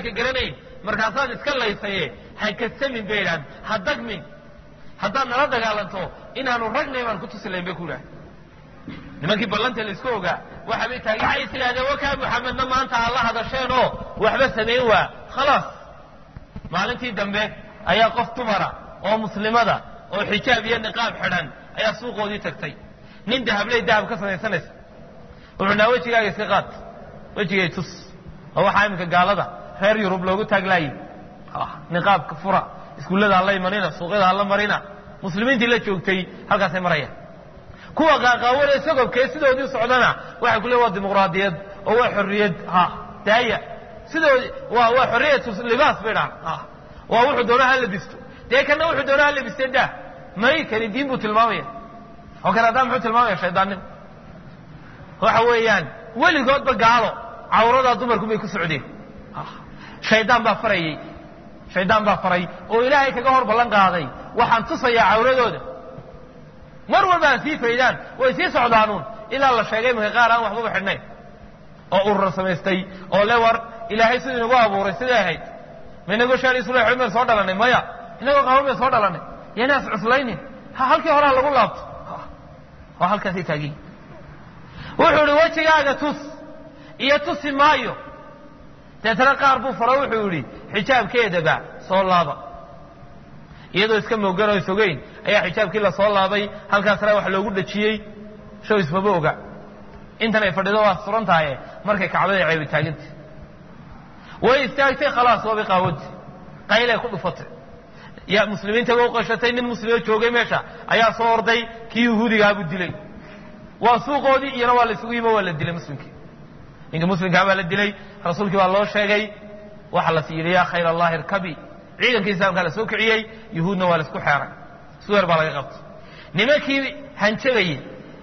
dagaalka garanayn markaasaad iska laysaye ha kasamin bay idhahan ha dagmin haddaad nala dagaalanto inaanu ragnay baan ku tusi layn bay ku idhahan nimankii ballanta laisku ogaa waxabay taagi waxay is idhahdeen wakaa muxamedna maanta aad la hadasheenoo waxba samayn waa khalaas maalintii dambe ayaa qof dumara oo muslimada oo xijaab iyo niqaab xidhan ayaa suuqoodii tagtay nin dahabley dahab ka samaysanaysa wuxuu naa wejigaaga iska qaad wejigay tus oo waxaa iminka gaalada reer yurub loogu taaglaayay niqaabka fura iskuullada hala imanina suuqyada hala marina muslimiintii la joogtay halkaasay marayaan kuwa qaaqaawanee sagobkee sidoodii socdana waxay ku leeyin waa dimuqraadiyad oo waa xorriyad ha daaya sidoodi waa waa xorriyatu libaas bay dhahan ha waa wuxuu doona ha labisto dee kana wuxuu doona ha labiste dah may kani diin buu tilmaamaya oo kale haddaa muxuu tilmaamaya shaydaannimo waxa weeyaan weligoodba gaalo cawradaa dumarku bay ku socdeen shaydaan baa farayey shaydaan baa faray oo ilaahay kaga hor ballan qaaday waxaan tusayaa cawradooda mar walba aan sii faydaan way sii socdaanuun ilaa la sheegay marka qaar aan waxbaba xidhnayn oo urur samaystay oo le war ilaahay siduu inagu abuuray siday ahayd ma inagoo shaal isula xidhmeen soo dhalanay maya inagoo qaban meen soo dhalanay yanaas cuslaynin ha halkii horaa lagu laabto oo halkaasay taagiyin wuxuu ihi wejigaaga tus iyo tusi maayo deetana qaar buu faro wuxuu yidhi xijaabkeedaba soo laaba iyadoo iska moogan oo isogeyn ayaa xijaabkii lasoo laabay halkaasna wax loogu dhajiyey show ismaba oga intan ay fadhido waa suran tahaye markay kacbada ceebi taaganta way istaagtay khalaas waabay qaawadi qaylay ku dhufatay ya muslimiintaba u qashatay nin muslimo joogay meesha ayaa soo orday kii yahuudigaabuu dilay waa suuqoodii iyana waa la isugu yimo waa la dilay muslimkii ninka muslimkaa baa la dilay rasuulkii baa loo sheegay waxaa las yidhi yaa khayr allahi irkabi ciidankii islaamkaa la soo kiciyey yuhuudna waa la isku xeeray suwer baa laga qabtay nimankii hanjabayey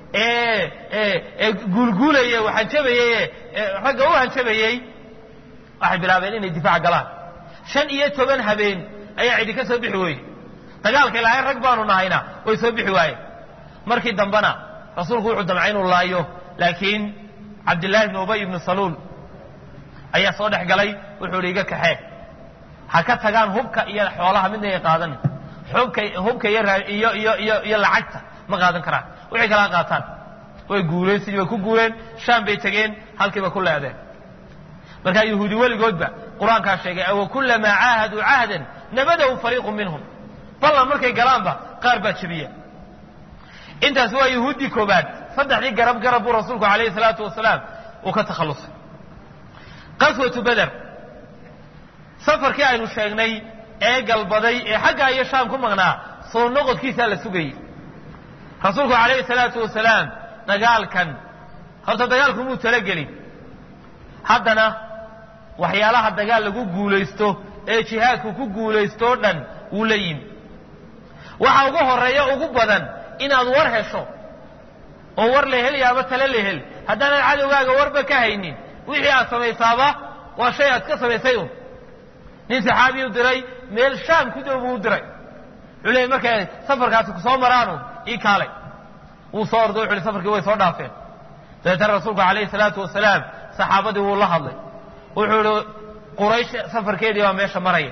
ee guulguulayey hanjabayey ragga u hanjabayey waxay bilaabeen inay difaac galaan shan iyo toban habeen ayaa cidi ka soo bixi weyey dagaalka ilaahay rag baanu nahayna way soo bixi waayeen markii dambena rasuulku wuxuu damcay inuu laayo laakiin cabdillaahi ibni ubay ibni saluul ayaa soo dhex galay wuxuu ihi iga kaxee ha ka tagaan hubka iyo xoolaha midna ay qaadan hubka hubka iyo iyo iyo iyo iyo lacagta ma qaadan karaan wixii kala qaataan way guuleen sidii bay ku guuleen shaam bay tegeen halkiiba ku leedeen markaa yahuudi weligoodba qur-aankaa sheegay awa kulamaa caahaduu cahdan nabadahu fariiqu minhum ballan markay galaanba qaar baa jebiya intaas waa yahuuddii koobaad saddexdii garab garab buu rasuulku alayhi salaatu wasalaam uu ka takhallusay qaswatu beder safarkii aynu sheegnay ee galbaday ee xaggaa iyo shaam ku maqnaa soo noqodkiisaa la sugayey rasuulku calayhi salaatu wasalaam dagaalkan horta dagaalku muu talagelin haddana waxyaalaha dagaal lagu guulaysto ee jihaadku ku guulaystoo dhan wuu la yimi waxa ugu horeeya ugu badan inaad war hesho oo war la hel iyo ama tale la hel haddaanan cadowgaaga warba ka haynin wixii aad samaysaaba waa shay aad ka samaysay un nin saxaabiyu diray meel shaam ku dow buu u diray wuxuu leeyay markay safarkaasi ku soo maraanu ii kaalay wuu soo orday wuxu uhi safarkii way soo dhaafeen dabeetana rasuulku calayhi salaatu wasalaam saxaabadii wuu la hadlay wuxuu ihi quraysh safarkeedii baa meesha maraya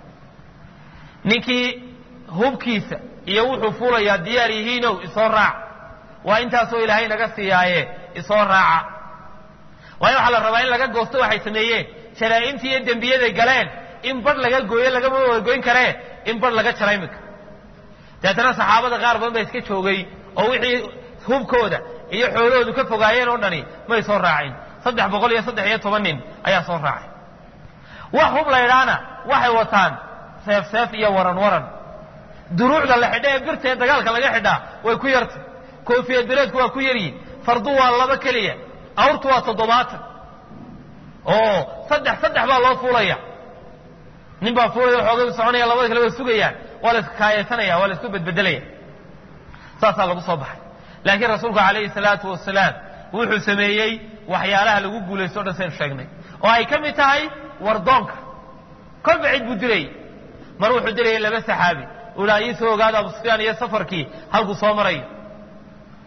ninkii hubkiisa iyo wuxuu fuulayaa diyaar yihiinow isoo raac waa intaasoo ilaahay naga siiyaaye isoo raaca waayo waxaa la rabaa in laga goosto waxay sameeyeen jaraa'imtii iyo dembiyaday galeen in badh laga gooyo lagama wada goyn karee in badh laga jara iminka deetana saxaabada qaar badan baa iska joogay oo wixii hubkooda iyo xoolahoodu ka fogaayeen oo dhani may soo raacin saddex boqol iyo saddex iyo toban nin ayaa soo raacay wax hub laydhaana waxay wataan seef seef iyo waran waran duruucda la xidha ee birta ee dagaalka laga xidhaa way ku yartay koofiyad bireedku waa ku yaryihin fardu waa laba keliya awrtu waa toddobaatan oo saddex saddex baa loo fuulaya nin baa fuulaya xoogadu soconaya labada kale waa sugayaan waa la iskaayesanaya waa la isku bedbedelaya saasaa lagu soo baxay laakiin rasuulku calayhi salaatu wasalaam wuxuu sameeyey waxyaalaha lagu guulaysto o dhan saynu sheegnay oo ay ka mid tahay wardoonka kolba cid buu dirayay mar wuxuu dirayay laba saxaabi ulaa ii soo ogaada abu sufyaan iyo safarkii halkuu soo marayo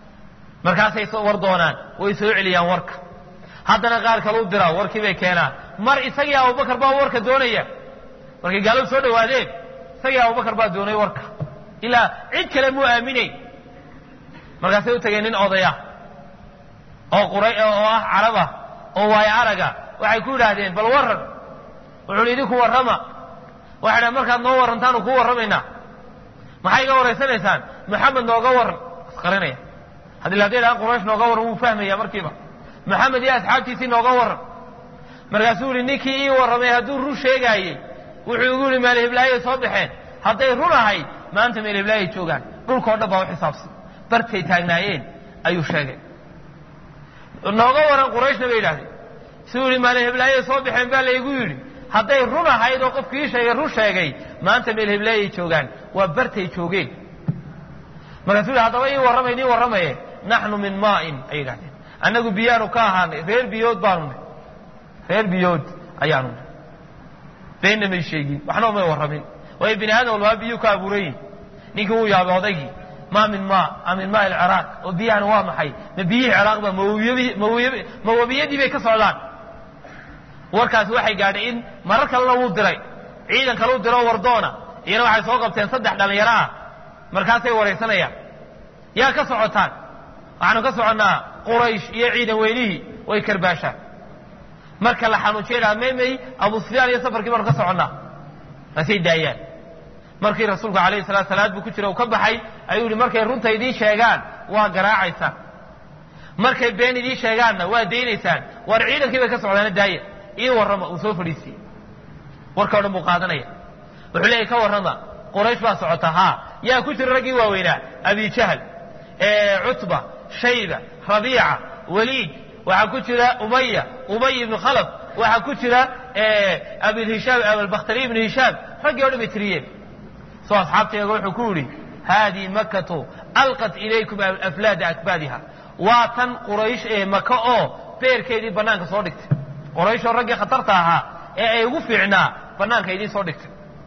markaasay soo war doonaan way soo celiyaan warka haddana qaar kale u diraa warkii bay keenaan mar isagii abubakar baa warka doonaya markay gaaladu soo dhawaadeen isagii abubakar baa doonay warka ilaa cid kale muu aaminayn markaasay u tageen nin odaya oo qura oo ah caraba oo waayo araga waxay ku yidhaahdeen bal warran wuxuu hi idinku warrama waxay dhahen markaad noo warrantaanu kuu warramaynaa maxay iga waraysanaysaan maxamed nooga warran asqarinaya haddii hadday dhahaan quraysh nooga warran wuu fahmaya markiiba maxamed iyo asxaabtiisii nooga warran markaasuu yihi ninkii ii warramay hadduu run sheegaayey wuxuu igu yihi meelhiblaayoy soo baxeen hadday run ahayd maanta meelhiblaayoy joogaan dhulkao dhan baa u xisaabsan bartay taagnaayeen ayuu sheegay nooga warran qurayshna bay yidhahdeen suu yihi meelhiblaayoy soo baxeen baa laygu yidhi hadday run ahayd oo qofkii sheegay run sheegay maanta meelhiblaayoy joogaan waa bartay joogeen markaasuu yihi haddaba ii warramay nii warramaye naxnu min maa'in ay yidhahdeen annagu biyaanu ka ahaanay reer biyood baanu nay reer biyood ayaanu nay beenna may sheegin waxna may warramin waayo bini aadam walbaa biyuu ka abuurayin ninkii wuu yaabay odaygii maa min maa a min maa ilciraaq oo biyahani waa maxay ma biyihii ciraaq ba ma webiyadii bay ka socdaan warkaasi waxay gaadhay in marar kalena wuu diray ciidan kale u diro wardoona iyana waxay soo qabteen saddex dhallinyaro ah markaasay waraysanayaan yaa ka socotaan waxaanu ka soconnaa quraysh iyo ciidan weynihii way karbaashaan marka la xanuujiya maymay abu sufyaan iyo safarkii baanu ka soconnaa markaasay daayaan markii rasuulku alayhi salatu salaad buu ku jira uu ka baxay ayuu yihi markay runta idiin sheegaan waa garaacaysaan markay been idiin sheegaanna waa daynaysaan waar ciidankii bay ka socdaana daaya ii warrama uu soo fadhiisiye warka o dhan buu qaadanaya wuxuu leeyahy ka warrama quraysh baa socota haa yaa ku jira raggii waaweynaa abi jahl cutba shayba rabiica waliid waxaa ku jira umaya umay ibnu khalaf waxaa ku jira abilhishaam abalbakhtari ibnu hishaam raggii o dhan bay tiriyeen soo asxaabteega wuxuu ku yidhi haadii makatu alqat ilaykum aflaada akbaadiha waa tan quraysh ee maka oo beerkeedii bannaanka soo dhigtay qurayshoo raggii khatarta ahaa ee ay ugu fiicnaa bannaanka idiin soo dhigtay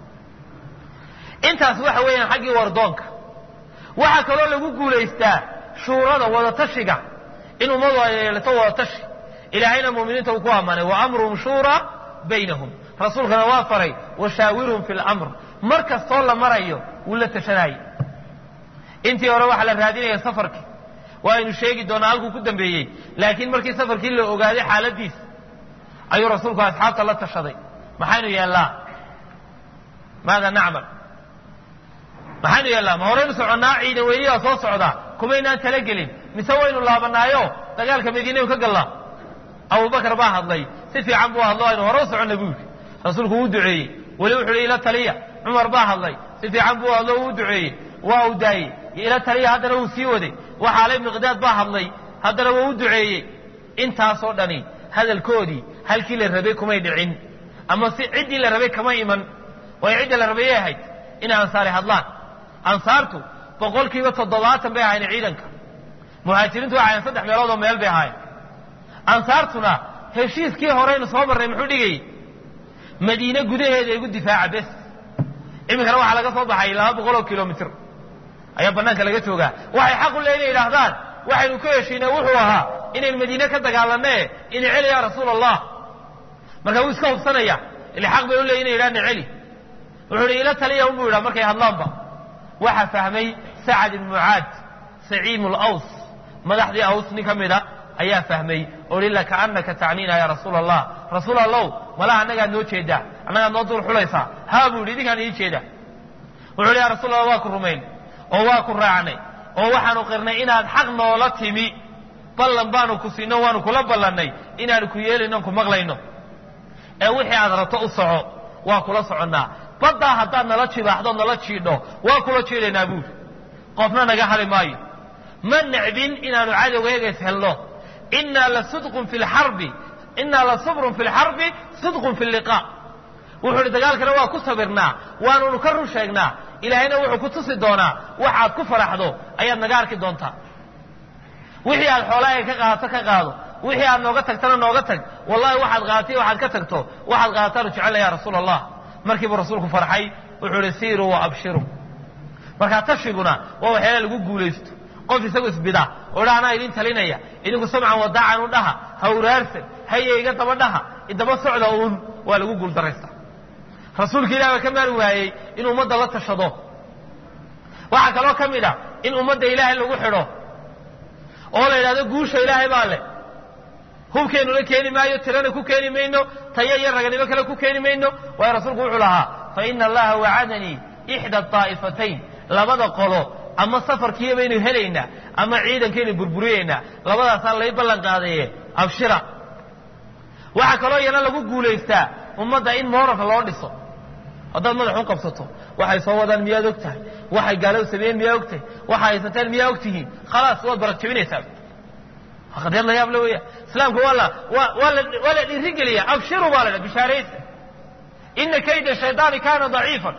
intaas waxa weeyaan xaggii wardoonka waxaa kaloo lagu guulaystaa shuurada wadatashiga in ummadu ay yeelato wadatashi ilaahayna muuminiinta uu ku ammaanay wa amruhum shuura baynahum rasuulkana waa faray washaawirhum fi lamr mar kastoo la marayo wuu la tashanaaye intii hore waxaa la raadinaya safarkii waaynu sheegi doonaa halkuu ku dambeeyey laakiin markii safarkii la ogaaday xaaladiis ayuu rasuulku asxaabta la tashaday maxaynu yeellaa maada nacmal maxaynu yeellaa ma horaynu soconnaa ciidan weyniyaa soo socdaa kumaynaan talagelin mise waynu laabanaayo dagaalka madiinaynu ka gallaa abubakar baa hadlay si fiican buu hadlo aynu hore u soconna buu yidhi rasuulku wuu duceeyey weli wuxuu hi ila taliya cumar baa hadlay si fiican buu hadlo wuu duceeyey waa uu daayey ila taliya haddana wuu sii waday waxaalay miqdaad baa hadlay haddana waa u duceeyey intaasoo dhani hadalkoodii halkii la rabay kumay dhicin ama si ciddii la rabay kama iman waayo cidda la rabayay ahayd inay ansaari hadlaan ansaartu boqolkiiba toddobaatan bay ahaayeen ciidanka muhaajiriintu waxay ahayen saddex meelood oo meel bay ahaayeen ansaartuna heshiiskii horeynu soo marnay muxuu dhigayey madiine gudaheeda igu difaaca bes iminkana waxaa laga soo baxay laba boqol oo kilomitr ayaa banaanka laga joogaa waxay xaq u le inay idhaahdaan waxaynu ku heshiinay wuxuu ahaa inayn madiine ka dagaalanee ina celi ya rasuul allah marka wuu iska hubsanaya ile xaq bay u leeyi inay yidhahna celi wuxuu hi ila taliya unbuu yidhaha markay hadlaanba waxaa fahmay sacad ibn mucaad saciim laws madaxdii aws nin ka mida ayaa fahmay oo hi lakaanaka tacniina ya rasuul allah rasuul allow malaha annagaad noo jeedaa annagaad noo dul xulaysaa haa buu yidhi idinkaan ii jeeda wuxuu hi ya rasul allah waa ku rumayn oo waa ku raacnay oo waxaanu qirnay inaad xaq noola timi ballan baanu ku siino waanu kula ballannay inaanu ku yeelayno ku maqlayno ee wixii aad rabto u soco waa kula soconnaa baddaa haddaad nala jibaaxdo nala jiidho waa kula jiidhaynaa buuri qofna naga hali maayo ma necbin inaanu cadowgeegays helno innaa la sidqun fi lxarbi innaa la sabrun fi lxarbi sidqun fi liqaa wuxuu idhi dagaalkana waa ku sabirnaa waanunu ka run sheegnaa ilaahayna wuxuu ku tusi doonaa waxaad ku faraxdo ayaad naga arki doontaa wixii aad xoolahaaga ka qaadato ka qaado wixii aad nooga tagtana nooga tag wallahi waxaad qaadatay waxaad ka tagto waxaad qaadataanu jecella ya rasuul allah markiibuu rasuulku farxay wuxuu ihi siiruu wa abshiruu markaa tashiguna waa waxyaala lagu guulaysto qof isagu isbida oo dha anaa idin talinaya idinku samcan wadaacan u dhaha ha uraarsan haye iga daba dhaha idaba socda uun waa lagu guuldaraysta rasuulka ilahi baa ka maari waayey in ummadda la tashado waxaa kaloo ka mid a in ummadda ilaahay lagu xidho oo la yidhahdo guusha ilaahay baa leh hubkeennuna keeni maayo tirana ku keeni mayno tayo iyo raganimo kale ku keeni mayno waayo rasuulku wuxuu lahaa fa ina allaha wacadanii ixda daa'ifatayn labada qolo ama safarkiiya baynu helaynaa ama ciidankaynu burburiyeynaa labadaasaa lay ballan qaadaye abshira waxaa kaloo iyana lagu guulaystaa ummadda in mooralka loo dhiso haddaad madax u qabsato waxay soo wadaan miyaad og tahay waxay gaaladu sameeyeen miyaa og tahay waxay haysateen miyaa og tihiin khalaas waad barag jebinaysaa qadiyad la yaab le weya islaamku waa la waa waa la waa la dhiirigeliya abshiru baa la dha bishaaraysa ina kayda shaydaani kaana daciifan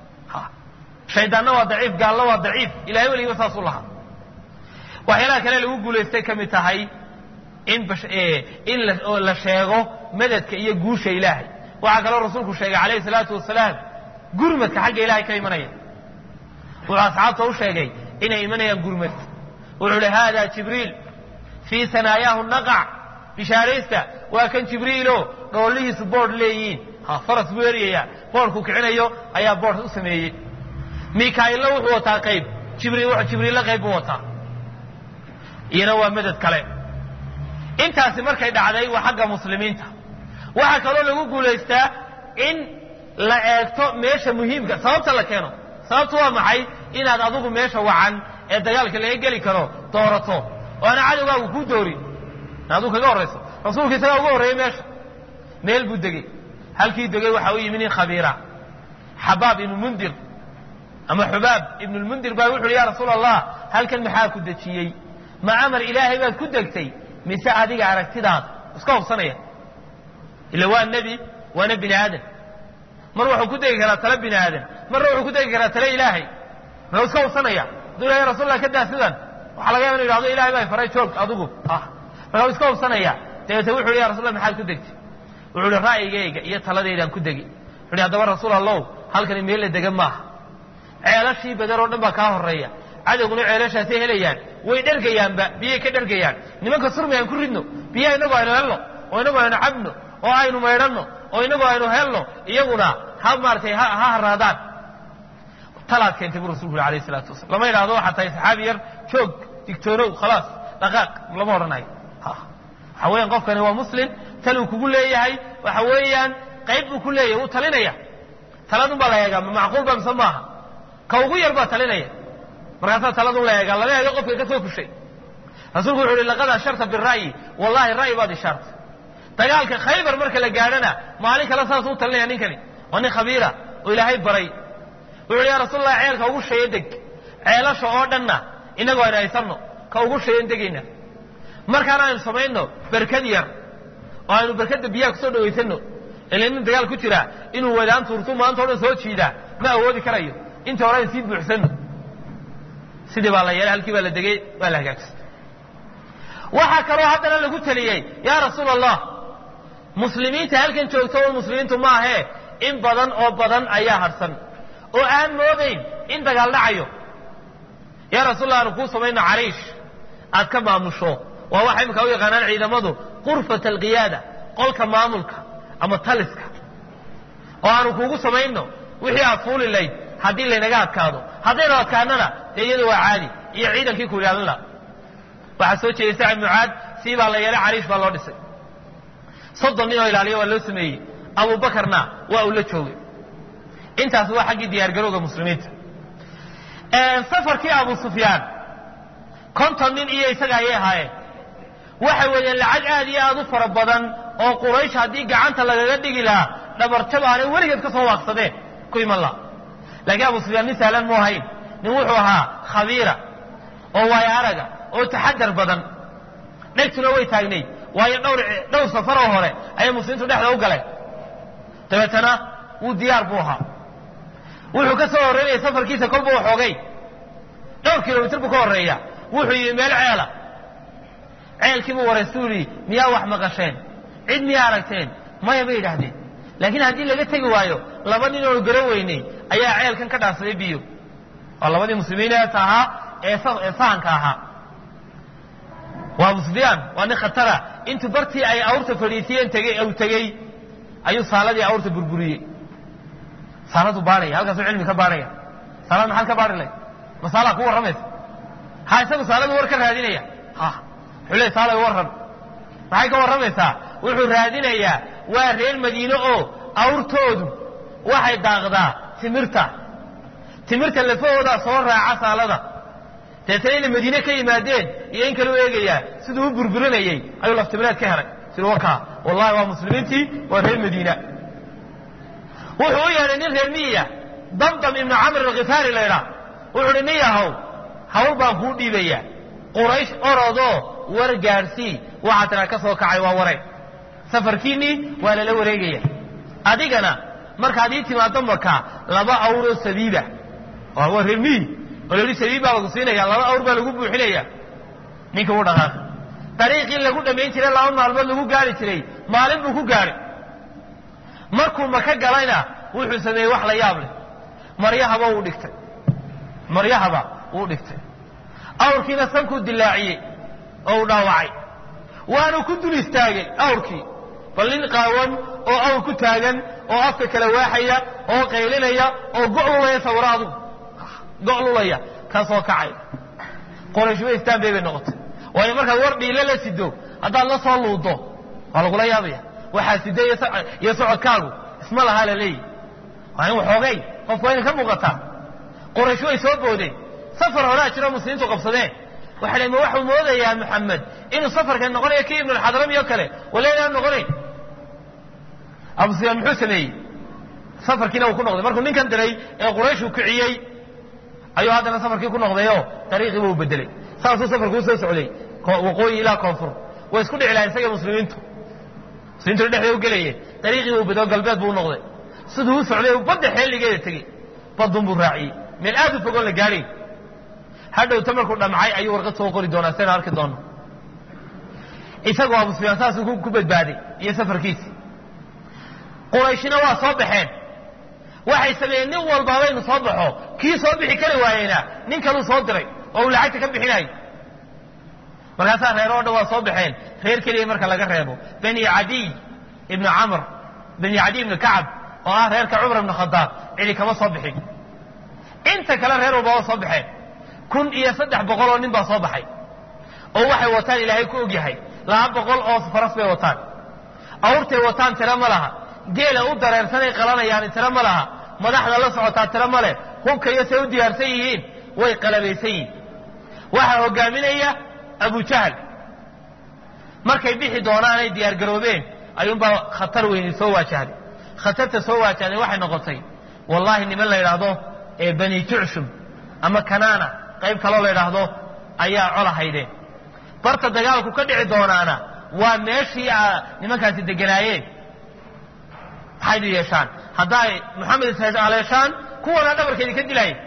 shaydaanna waa daciif gaalna waa daciif ilahay weligiba saasuu lahaa waxyaalaha kale lagu guulaystay ka mid tahay in in la sheego madadka iyo guusha ilaahay waxaa kaloo rasuulku sheegay calayhi salaatu wasalaam gurmadka xagga ilahay ka imanaya wuxuu asxaabta u sheegay inay imanayaan gurmad wuxuu hi hada jibriil fii sanaayaahu naqac bishaaraysta waa kan jibriilo dhoollihiisu boodh leeyihiin ha faras buu eryayaa boodhku kicinayo ayaa boodh u sameeyey mikaa'ilna wuxuu wataa qayb jibriil jibriilla qayb buu wataa iyana waa madad kale intaasi markay dhacday waa xagga muslimiinta waxaa kaloo lagu guulaystaa in la eegto meesha muhiimka sababta la keeno sababtu waa maxay inaad adigu meesha wacan ee dagaalka laga geli karo doorato oo ana cadowgaagu kuu doorin aduu kaga horrayso rasuulku isagaa uga horreeyey meesha meel buu degey halkii degey waxa u yimi nin khabiira xabaab ibnu mundir ama xubaab ibnu lmundir baa wuxu uhi ya rasuul allah halkan maxaa ku dejiyey ma amar ilaahay baad ku degtay mise adiga aragtidaad iska hubsanaya ila waa nebi waana bini aadan mar wuxuu ku degi karaa tale bini aadan marna wuxuu ku degi karaa tale ilaahay muxuu iska hubsanaya aduu ilahay rasulla ka daa sidan waxaa laga yaba inu yidhahdo ilahay baa faray joog adigu ah marka iska hubsanaya dabeete wuxu uhi ya rasul maxaad ku degtay wuxuu uhi ra'yigayga iyo taladeydaan ku degi wuxu uhi haddaba rasuul allow halkani meel la degan maaha ceelashii badar oo dhan baa kaa horreeya cadowguna ceelashaasay helayaan way dhergayaanba biyay ka dhergayaan nimanka surmi aan ku ridno biyaha inagu aynu helno oo inagu aynu cabno oo aynu maydhanno oo inagu aynu helno iyaguna ha maaratay ha haraadaan talaad keentay buu rasulku yuri alayh isalaatu wasalam lama yidhahdo waxaa tahay saxaabi yar joog digtoonow khalaas dhaqaaq lama odhanayo waxa weeyaan qofkani waa muslim taluu kugu leeyahay waxa weeyaan qayb buu ku leeyahay wuu talinaya taladun baa la eegaa ma macquul ba mise maaha ka ugu yar baa talinaya markaasaa taladun la eegaa lama eego qofka ka soo fushay rasuulku wuxu uhi laqad asharta bira'yi wallahi ra'yi baad ishaartay dagaalka khaybar marka la gaadhana maalin kale saasuu talinaya ninkani waa nin khabiira oo ilaahay baray wuxu uhi ya rasuul allah ceelka ugu shaya deg ceelasha oo dhanna innagu aynu haysanno ka ugu shayan degayna markaana aynu samayno berkad yar oo aynu berkadda biyaha kusoo dhawaysanno ila nin dagaal ku jira inuu wadaan tuurtu maanta o dhan soo jiidaa ma awoodi karayo inta hore aynu sii buuxsanno sidii baa la yeelay halkii baa la degay waa la hagaajistay waxaa kaloo haddana lagu teliyey yaa rasuul allah muslimiinta halkan joogto oo muslimiintu maahee in badan oo badan ayaa harsan oo aan moodayn in dagaal dhacayo yaa rasuul allah aanu kuu samayno cariish aad ka maamusho waa waxa imika u yaqaanaan ciidamadu qurfat alqiyaada qolka maamulka ama taliska oo aanu kuugu samayno wixii aad fuuli layd haddii laynaga adkaado haddaynu adkaanana dee iyadu waa caadi iyo ciidankii ku ilaalin laha waxaa soo jeeday sacid mucaad sii baa la yeelay cariish baa loo dhisay soddon nin oo ilaaliya waa loo sameeyey abubakarna waa uu la joogay intaas waa xaggii diyaargarowga muslimiinta safarkii abu sufyaan konton nin iyo isaga ayay ahaayeen waxay wadeen lacag aad iyo aad u fara badan oo quraysh haddii gacanta lagaga dhigi lahaa dhabarjab aanay weligeed ka soo waaqsadeen ku iman laha laakiin abu sufyaan nin sahlan mu ahayn nin wuxuu ahaa khabiira oo waayo araga oo taxadar badan dhegtuna way taagnayd waayo dhowr dhowr safaroo hore ayay muslimiintu dhexda u galeen dabeetana wuu diyaar buu ahaa wuxuu ka soo horreynaya safarkiisa kolba waxoogay dhowr kilomitr buu ka horreeya wuxuu yimi meel ceela ceelkii buu waraystu yidhi miyaa wax maqasheen cid miyaa aragteen maya bay yidhaahdeen laakiin haddii laga tegi waayo laba nin oonu garan weynay ayaa ceelkan ka dhaansaday biyo waa labadii muslimiin eeta ahaa ee sahanka ahaa waa abu sufyaan waa nin khatara intuu bartii ay awrta fadhiisiyeen tegey u tegey ayuu saaladii awrta burburiyey saaladu baadhaya halkaasuu cilmi ka baadhaya saalad maxaad ka baadhi layd masaalaa ku warramaysa ha isagu saaladu war ka raadinaya ha wuxuu leey saalay warran maxay ka warramaysaa wuxuu raadinayaa waa reer madiine oo awrtoodu waxay daaqdaa timirta timirta lafahoodaa soo raaca saalada deetana inay madiine ka yimaadeen iyo in kale u eegayaa siduu u burburinayey ayuu laftimireed ka helay siduu wakaa wallahi waa muslimiintii waa reer madiina wuxuu u yeedhay nin reer miyiya damdam ibnu camr alkhifaari laydhaa wuxuu uhi nin yahow hawl baan kuu dhiibayaa quraysh orodoo war gaadhsii waxaa tiraa ka soo kacay waa wareeg safarkiinnii waa lala wareegaya adigana markaad ii timaaddo maka laba awroo sabiiba waa reer miyi oo la yidhi sabiib baa lagu siinaya laba awr baa lagu buuxinaya ninka u dhaqaaqay dariiqii lagu dhammayn jiray laba maalmood lagu gaari jiray maalin buu ku gaadhay markuu maka galayna wuxuu sameeyey wax la yaab leh maryahaba wuu dhigtay maryahaba wuu dhigtay awrkiina sankuu dilaaciyey oo uu dhaawacay waanu ku dul istaagay awrkii bal nin qaawan oo awr ku taagan oo afka kala waaxaya oo qaylinaya oo go'lulaya sawiro adugu go'lulaya ka soo kacay qoraysh way istaanbay bay noqotay waayo markaad war dhiilo la sido haddaad la soo luuddo waa lagula yaabaya waxaa sida iyo socodkaagu isma lahaa la leeyihi waa in waxoogay qofku waa ina ka muuqataa qoraysh way soo boodeen safar horaa jiro muslimiintu qabsadeen waxa la ma waxuu moodayaa maxamed inuu safarkan noqonayo kii ibnulxadrami oo kale wala inaan noqonayn abu sufyaan muxuu sameeyey safarkiina uu ku noqday markuu ninkan diray ee qurayshuu kiciyey ayuu haddana safarkii ku noqdayoo dariiqiiba u bedelay saasuu safarku usoo socday waqooyi ilaa koonfur way isku dhici lahayn isaga muslimiintu muslimiintu dhexda u gelayeen dariiqiiba u bedelo galbeed buu u noqday siduu u socday badda xeeligeeda tegey badun buu raaciyey meel aad u fogoon la gaadhayn hadhowta markuu dhamcay ayuu warqad soo qori doonaa saynu arki doonno isagoo abu sufyaan saasuu ku badbaaday iyo safarkiisi qurayshina waa soo baxeen waxay sameeyeen nin walbaaba inu soo baxo kii soo bixi kari waayeyna nin kaluu soo diray oo uu lacagta ka bixinayo markaasaa reer oo dhan waa soo baxeen reer keliya marka laga reebo bani cadiy ibnu camr bani cadiy ibnu kacab oo ah reerka cumar ibnu khadaab cidi kama soo bixin inta kale reer walba waa soo baxeen kun iyo saddex boqol oo nin baa soo baxay oo waxay wataan ilaahay ku og yahay laba boqol oo faras bay wataan awrtay wataan tiro ma laha geela u dareersanay qalanayaan tiro ma laha madaxda la socotaa tiro ma leh hubka iyo say u diyaarsan yihiin way qalabaysan yihiin waxaa hogaaminaya abujahl markay bixi doonaanay diyaargaroobeen ayuunbaa khatar weyni soo waajahday khatarta soo waajahday waxay noqotay wallahi niman la yidhaahdo ee bani jucshum ama kanaana qayb kaloo la yidhaahdo ayaa cola haydeen barta dagaalku ka dhici doonaana waa meeshii nimankaasi deganaayeen maxaynu yeeshaan hadday moxamed ishaleeshaan kuwana dhabarkeedi ka dilaayeen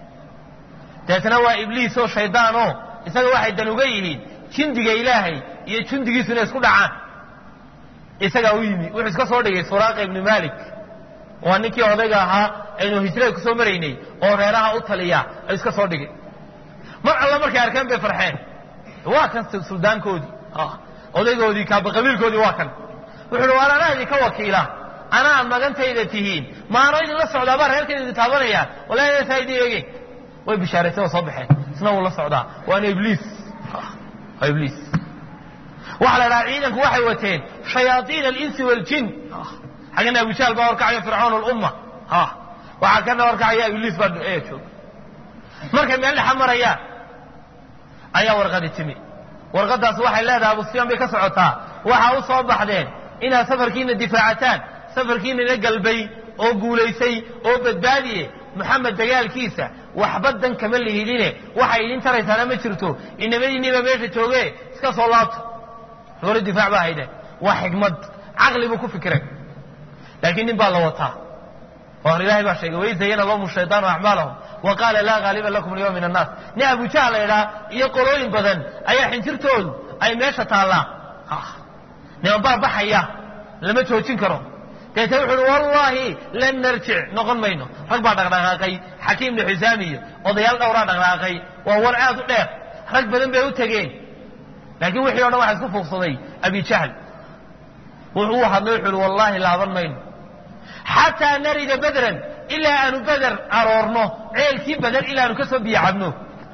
deetna waa ibliis oo shaydaan oo isaga waxay dan uga yihiin jindiga ilaahay iyo jundigiisu inay isku dhacaan isagaa u yimi wuxuu iska soo dhigay suraaqa ibnu malik waa ninkii odayga ahaa aynu hijrada kusoo maraynay oo reeraha u taliya ay iska soo dhigay mar alla markay arkeen bay farxeen waa kan suldaankoodii odaygoodii kaabaqabiilkoodii waa kan wuxu uhi waar anaa idinka wakiila anaa magantayda tihiin maano idinla socdaabaa reerkan idin taabanaya wala inaysaa idin eegeen way bishaaraysay oo soo baxeen isna wuu la socdaa waana ibliis waa ibliis waxa la dhaha ciidanku waxay wateen shayaaiin alinsi waljin xaggana abujahl baa horkacayo fircoon lumma waxaa kana horkacaya ibliis baa jooga markay meel dhexa marayaan ayaa warqadi timi warqadaas waxay leedahay abu sufyaan bay ka socotaa waxaa u soo baxdeen inaad safarkiina difaacataan safarkiinana galbay oo guulaysay oo badbaadiye moxamed dagaalkiisa waxba dan kama lihidine waxay idin taraysaana ma jirto inamadiinniiba meesha jooge iska soo laabto hore difaac baa haydeen waa xikmad caqli buu ku fikiray laakiin nin baa la wataa oo ilahay baa sheegay wayzayana lahum shayطaanu acmaalahum wa qaala laa haaliba lakum alyawm min annaas nin abujahl la idhaa iyo qolooyin badan ayaa xinjirtoodu ay meesha taallaa niman baa baxaya lama joojin karo deete wuxu uhi wallaahi lan narjic noqon mayno rag baa dhaqdhaqaaqay xakiim ibnu xisaam iyo odayaal dhowraa dhaqdhaqaaqay waa war aad u dheer rag badan bay u tegeen laakiin wixii o dhan waxa isku fuuqsaday abijahl wuxuu u hadlay wuxu uhi wallaahi laaban mayno xataa narida bedran ilaa aanu beder aroorno ceelkii beder ilaa aanu ka soo biyo cabno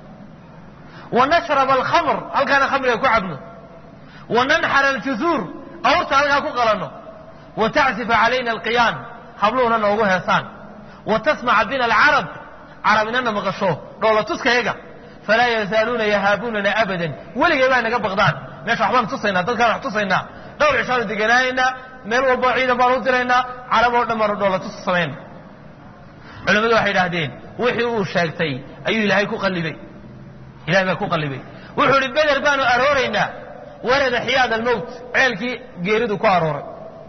wa nashraba alkhamr halkaana khamriga ku cabno wa nanxara aljuzuur awrta halkaa ku qalanno wa tacsifa calayna alqiyaan habluhuna noogu heesaan wa tasmaca bina alcarab carabinana maqasho dhoolatuskayaga falaa yazaaluuna yahaabunana abadan weligay baa naga baqdaan meesha waxbaan tusaynaa dadkaan wax tusaynaa dhowr cishaanu deganaanaynaa meel walbo ciidan baan u diraynaa carab oo dhan baanu dhoolatus samayna culimmadu waxay idhaahdeen wixii uu sheegtay ayuu ilaahay ku qallibay ilahay baa ku qallibay wuxuu ihi beder baanu arooraynaa warada xiyaad almowt ceelkii geeridu ku arooray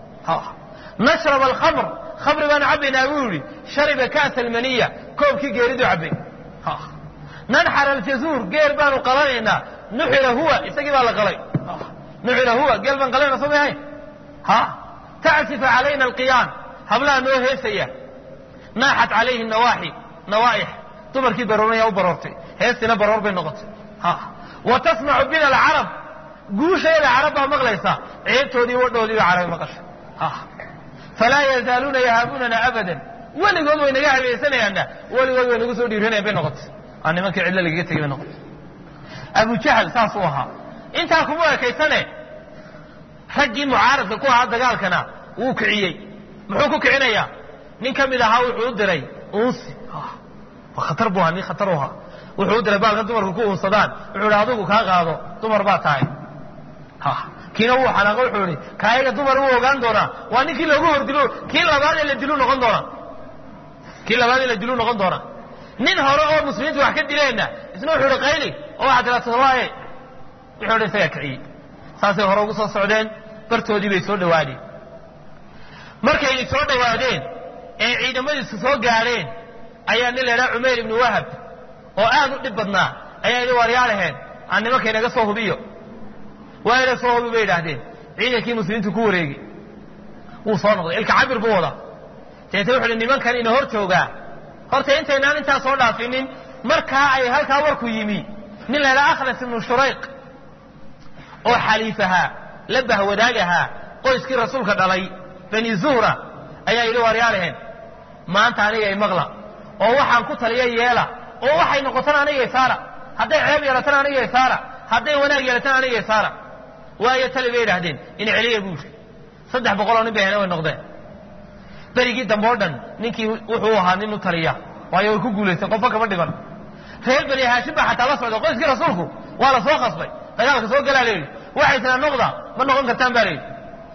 nashrab alkhamr khamri baanu cabbaynaa buu yidhi shariba kaasa almaniya koobkii geeridu cabbay nanxar aljazuur geel baanu qalanaynaa nuxira huwa isagii baa la qalay nuxira huwa geel baan qalayna soo mahayn ha tacsifa calayna alqiyaan hablaha noo heesaya naaxat calayhi nawaaxi nawaaix dumarkii barooraya u baroortay heestiina baroor bay noqotay wa tasmacu bina alcarab guusheeda carab baa maqlaysa ceebtoodii wadhoodii ba carabi maqasha falaa yazaaluuna yahaabunana abadan weligood way naga habeysanayaana weligood way nagu soo dhiiranayan bay noqotay aa nimankii cidlo lagaga tegay bay noqotay abu jahl saasuu ahaa intaa kuma ekaysane raggii mucaaradka ku ahaa dagaalkana wuu kiciyey muxuu ku kicinayaa nin ka mid ahaa wuxuu u diray unsi khatar buu ahaa nin khatar u ahaa wuxuu u diray baalka dumarku ku unsadaan wuxuu ihi adigu kaa qaado dumar baa tahay kiina wuu xanaaqo wuxuu ihi kaayaga dumar wuu ogaan doonaa waa ninkii loogu hordilo kii labaad ee la dilu noqon doonaa kii labaad ee la dilu noqon doonaa nin hore oo muslimiintu wax ka dileenna isna wuxuu ihi qayli oo waxaa tiraa todobaaye wuxuu ihi isagaa kiciyey saasay hore ugu soo socdeen bartoodii bay soo dhawaadeen markay soo dhawaadeen ee ciidamadiisu soo gaadheen ayaa nin laydhaha cumayr ibnu wahab oo aad u dhib badnaa ayaa idhi waaryaalaheen aan nimanka inaga soo hubiyo waa ina soo hubi bay idhaahdeen ciidankii muslimiintu ku wareegi wuu soo noqday ilka cabir buu wadaa deete wuxu uhi nimankan ina hor joogaa horta intaynaan intaa soo dhaafinin markaa ay halkaa warku yimi nin laydhaha akhnas ibnu shurayq oo xaliif ahaa la bahwadaag ahaa qoyskii rasuulka dhalay bani zuhra ayaa yidhi waaryaalaheen maanta aniga imaqla oo waxaan ku taliya yeela oo waxay noqotana aniga isaara hadday ceeb yeelatana aniga isaara hadday wanaag yeelatana aniga isaara waayo tali bay idhaahdeen in celiya buu yidhi saddex boqoloo nin bay hena way noqdeen berigii dambe o dhan ninkii wuxuu ahaa nin u taliya waayo way ku guulaysteen qofba kama dhiban reer bani haashim baa xataa la socda qoyskii rasuulku waa la soo khasbay dagaalka soo galaa la yidhi waxay tiraa noqda ma noqon kartaan baa la yidhi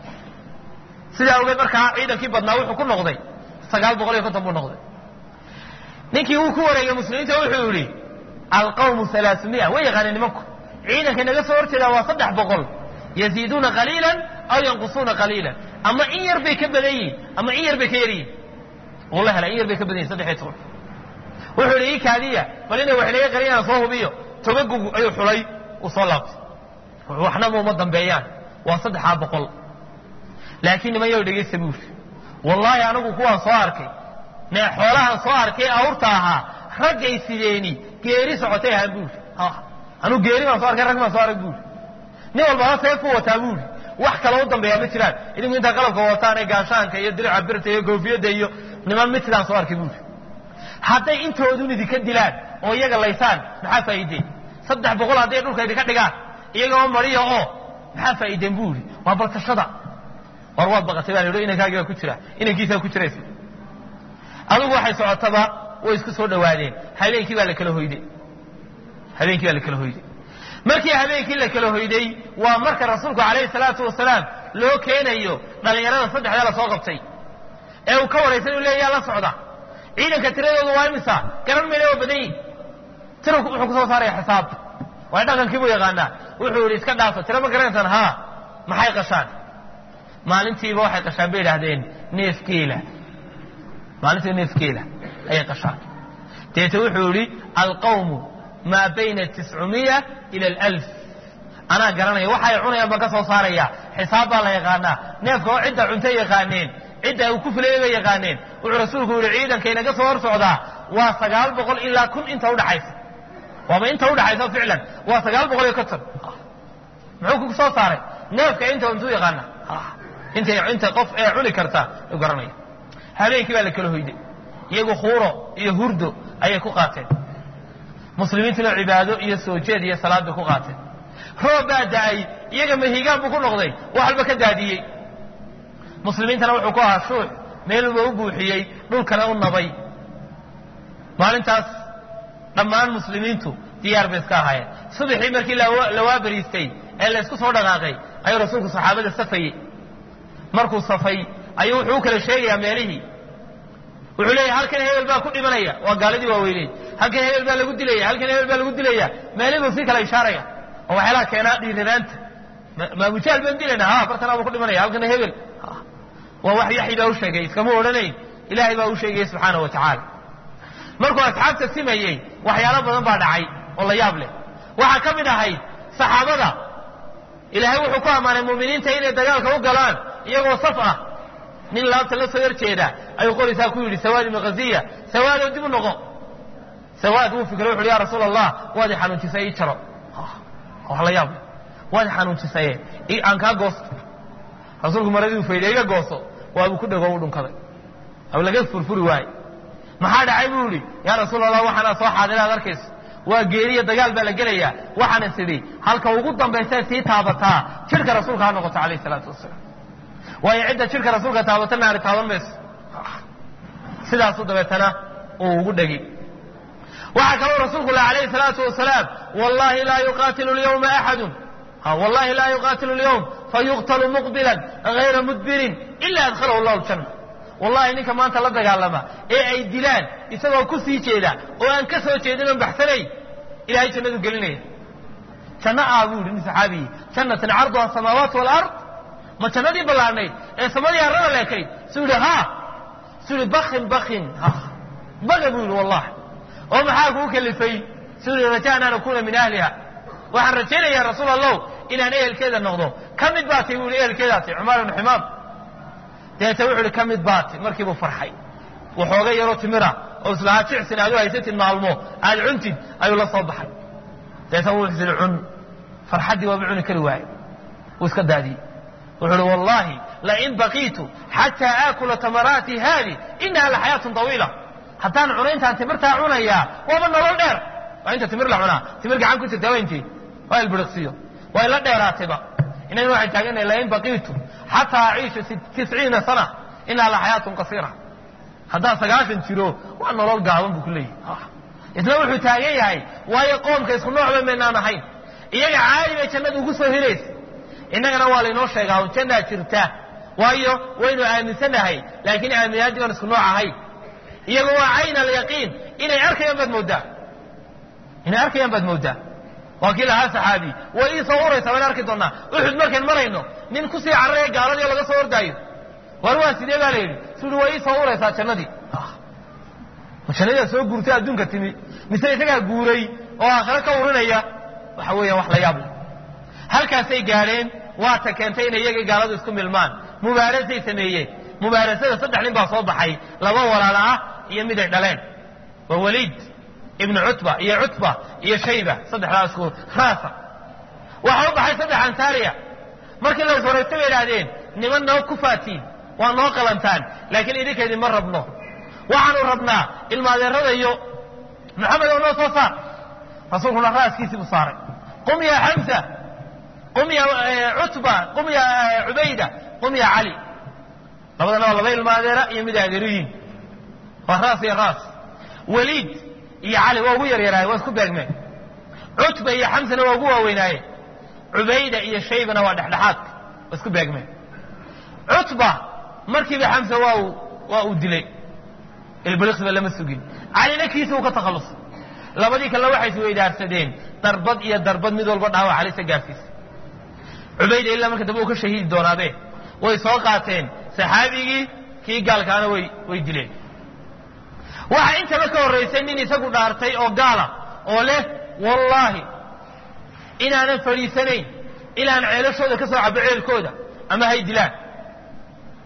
sidaa ogeed markaa ciidankii badnaa wuxuu ku noqday sagaal boqol iyo konton buu noqday ninkii wuu ku wareegay muslimiinta wuxuu yidhi alqawmu alaasumia way yaqaaneen nimanku ciidanka naga soo horjeedaa waa saddex boqol yaziiduuna qaliilan aw yanqusuuna qaliilan ama in yar bay ka badan yihin ama in yar bay ka yar yihin uu la helay in yar bay ka badan yihin saddex iyo toban wuxuu yidhi ii kaadiya bal inay wax inaga qariyaan soo hubiyo tobagugu ayuu xulay uu soo laabtay waxnama uma dambeeyaan waa saddexaa boqol laakiin niman yow dhegaysta buu yidhi wallaahi anigu kuwaan soo arkay nee xoolahan soo arkay awrta ahaa raggay sideeni geeri socotay ahaan buu yidhi anuu geeri baan soo arkay rag baan soo arag buu yidhi nin walbaba seef ku wataa buu yidhi wax kale u dambeeyaa ma jiraan idinku intaa qalabka wataan ee gaashaanka iyo dirica birta iyo goofiyadda iyo niman mid sidaan soo arkay buu yidhi hadday intoodun idinka dilaan oo iyaga laysaan maxaa faa'iideen saddex boqol hadday dhulka idinka dhigaan iyagoo mariya oo maxaa faa'iideen buu yidhi waa baltashada war waad baqatay baa la yidhi inankaagii baa ku jira inankiisaa ku jiraysa adigu waxay socotaba way isku soo dhawaadeen habeenkii baa la kala hoyday habeenkii baa la kala hoyday markii habeenkii la kala hoyday waa marka rasuulku calayhi salaatu wasalaam loo keenayo dhallinyarada saddexdaa la soo qabtay ee uu ka waraysan uu leeya la socda ciidanka tiradoodu waa imisa garan mayna waa badan yihin tira wuxuu kusoo saaraya xisaab waay dhaqankii buu yaqaanaa wuxuu yidhi iska dhaafa tira ma garanaysaan haa maxay qashaan maalintiiba waxay qashaan bay idhaahdeen neef geela maalintiiba neef geela ayay qashaan deete wuxuu yidhi alqawmu maa bayna tiscumiya ila alf anaa garanaya waxay cunayaan baan ka soo saaraya xisaab baa la yaqaanaa neefka oo cidda cunta yaqaaneen cidda uu ku filayay bay yaqaaneen wuxuu rasuulku yihi ciidanka inaga soo hor socdaa waa sagaal boqol ilaa kun inta udhaxaysa waaba inta udhaxaysa ficlan waa sagaal boqol iyo konton muxuu ku soo saaray neefka inta intuu yaqaana inta inta qof ee cuni karta u garanaya habeenkii baa la kala hoyday iyagu khuuro iyo hurdo ayay ku qaateen muslimiintuna cibaado iyo soo jeed iyo salaad bay ku qaateen roob baa da-ay iyaga mahigaan buu ku noqday wax walba ka daadiyey muslimiintana wuxuu ku ahaa shuux meelba u buuxiyey dhulkana u nabay maalintaas dhammaan muslimiintu diyaar bay iska ahaayeen subaxii markii la waabariistay ee la isku soo dhaqaaqay ayuu rasuulku saxaabada safayey markuu safay ayuu wuxuu u kala sheegayaa meelihii wuxuu leeyahy halkan hebel baa ku dhimanaya waa gaaladii waaweyney halkan hebel baa lagu dilaya halkan hebel baa lagu dilaya meelihii buu sii kala ishaaraya oo waxyaalaha keenaa dhiiranaanta maabujaal baan dilayna ha bartanaa buu ku dhimanaya halkana hebel waa wax yaxyi baa u sheegay iskama odhanayn ilaahay baa u sheegaya subxaana wa tacaala markuu asxaabta simayey waxyaalo badan baa dhacay oo la yaab leh waxaa ka mid ahayd saxaabada ilaahay wuxuu ku ammaanay muuminiinta inay dagaalka u galaan iyagoo saf ah nin laabta la soo yar jeeda ayuu qorisaa ku yidhi sawaad ibnu khaziya sawaadow dib u noqo sawaad wuu fikray wuxu uhi ya rasuul allah waad i xanuunjisay ii jaro wax la yaab leh waad i xanuunjisaye aan kaa goosto rasuulku maradii uu faydhay iga gooso waabuu ku dhego u dhunkaday ab laga furfuri waaye maxaa dhacay buu yihi yaa rasuul allah waxaanaa soo xaadira ad arkayso waa geeriya dagaal baa la gelayaa waxaana sidhi halka ugu dambaysa sii taabataa jidhka rasuulka ha noqoto calayh salaatu wasalaam waayo cidda jidhka rasuulka taabata naari taaban mayso sidaasuu dabeetana uu ugu dhegi waxaa kaloo rasuulku leh alayhi salaatu wasalaam wallahi laa yuqaatilu lyawma axadun wallahi laa yuqaatilu lyawm fayuqtalu muqbilan gayra mudbirin ila adkhalahu llahu ljanna wallahi ninka maanta la dagaalama ee ay dilaan isagoo ku sii jeeda oo aan ka soo jeedin oon baxsanay ilahay jannadu gelinaya janno ah buu yidhi nin saxaabiyi jannatan carduha asamaawaat walard ma jannadii ballaarnayd ee samadii harrada leekayd suu yidhi ha suu yidhi bakin bakin baga buu yidhi wallahi oo maxaa kuu kalifay suu yidhi rajaa an akuna min ahliha waxaan rajaynayaa rasuul allow inaan ehelkeeda noqdo ka mid baa tay buu yidhi ehelkeedaasi cumaar ibnu ximaam deeta wuxu uhi ka mid baati markiibuu farxay waxooga yaroo timira oo islahaa jicsin aad u haysatid maalmo aad cuntid ayuu la soo baxay deeta wuu isiri cun farxaddii waaba cuni kari waaye wuu iska daadiyey wuxuu uhi wallahi lain baqiitu xataa aakula tamaraati haadi inaha laxayaatun طawiila haddaan cuno intaan timirtaa cunayaa waaba nolol dheer waa inta timir la cunaa timir gacan ku jirtaa waa intee waa ilbiriqsiyo waa ila dheeraatayba inagana waxay taaganahay lain baqiitu xataa aciisha tisciina sana inaa la xayaatun qasiira haddaan sagaashan jiro waa nolol gaaban buu ku leeyahy isna wuxuu taagan yahay waayo qoomka isku noocba maynaan ahayn iyaga caali bay jannada ugu soo helaysa innagana waa laynoo sheegaa un jannaa jirta waayo waynu aaminsanahay laakiin aaminaadii baan isku nooc ahayn iyaga waa cayn alyaqiin inay arkayaan baad mooddaa inay arkayaan baad mooddaa waa kii lahaa saxaabi way ii soo uraysaa waan arki doonaa uxud markayn marayno nin kusii cararaya gaaladii oo laga soo ordaayo war waa sidee baa la yidhi sui way ii soo uraysaa jannadii ma jannadiaa soo guurtay adduunka timi mise isagaa guuray oo aakhiro ka urinaya waxa weeyaan wax la yaab leh halkaasay gaadheen waata keentay inay iyagii gaaladu isku milmaan mubaarasay sameeyeen mubaarasada saddex nin baa soo baxay laba walaala ah iyo mid ay dhaleen waa waliid ibnu cutba iyo cutba iyo shayba saddexdaa isku raasa waxaa u baxay saddex ansaariya markii la iswaraysta bay idhaahdeen niman noo ku faatiin waa noo qalantaan laakiin idinkeedii ma rabno waxaanu rabnaa ilmaadeerada iyo maxamed oo noo soo saar rasuulkuna raaskiisii buu saaray qum ya xamsa qum ya cutba qum ya cubayda qum ya cali labadana waa laba ilmaadeera iyo mid adeeriyiin waa raas iyo raas waliid iyo cali waa ugu yaryaraaye waa isku beegmeen cutba iyo xamsana waa ugu waaweynaaye cubayda iyo shaybana waa dhexdhexaadka waa isku beegmeen cutba markiiba xamsa waa uu waa uu dilay ilbiliqsiba lama sugin calina kiisa uu ka takhallusay labadii kalena waxay isweydaarsadeen darbad iyo darbad mid walba dhaawac calisa gaarsiisa cubayda ilaa marka dambe uu ka shahiidi doonaabe way soo qaateen saxaabigii kii gaalkaana way way dileen waxaa intaba ka horraysay nin isagu dhaartay oo gaala oo leh wallaahi inaanan fadhiisanayn ilaan ceelashooda ka soo cabo ceelkooda ama hay dilaan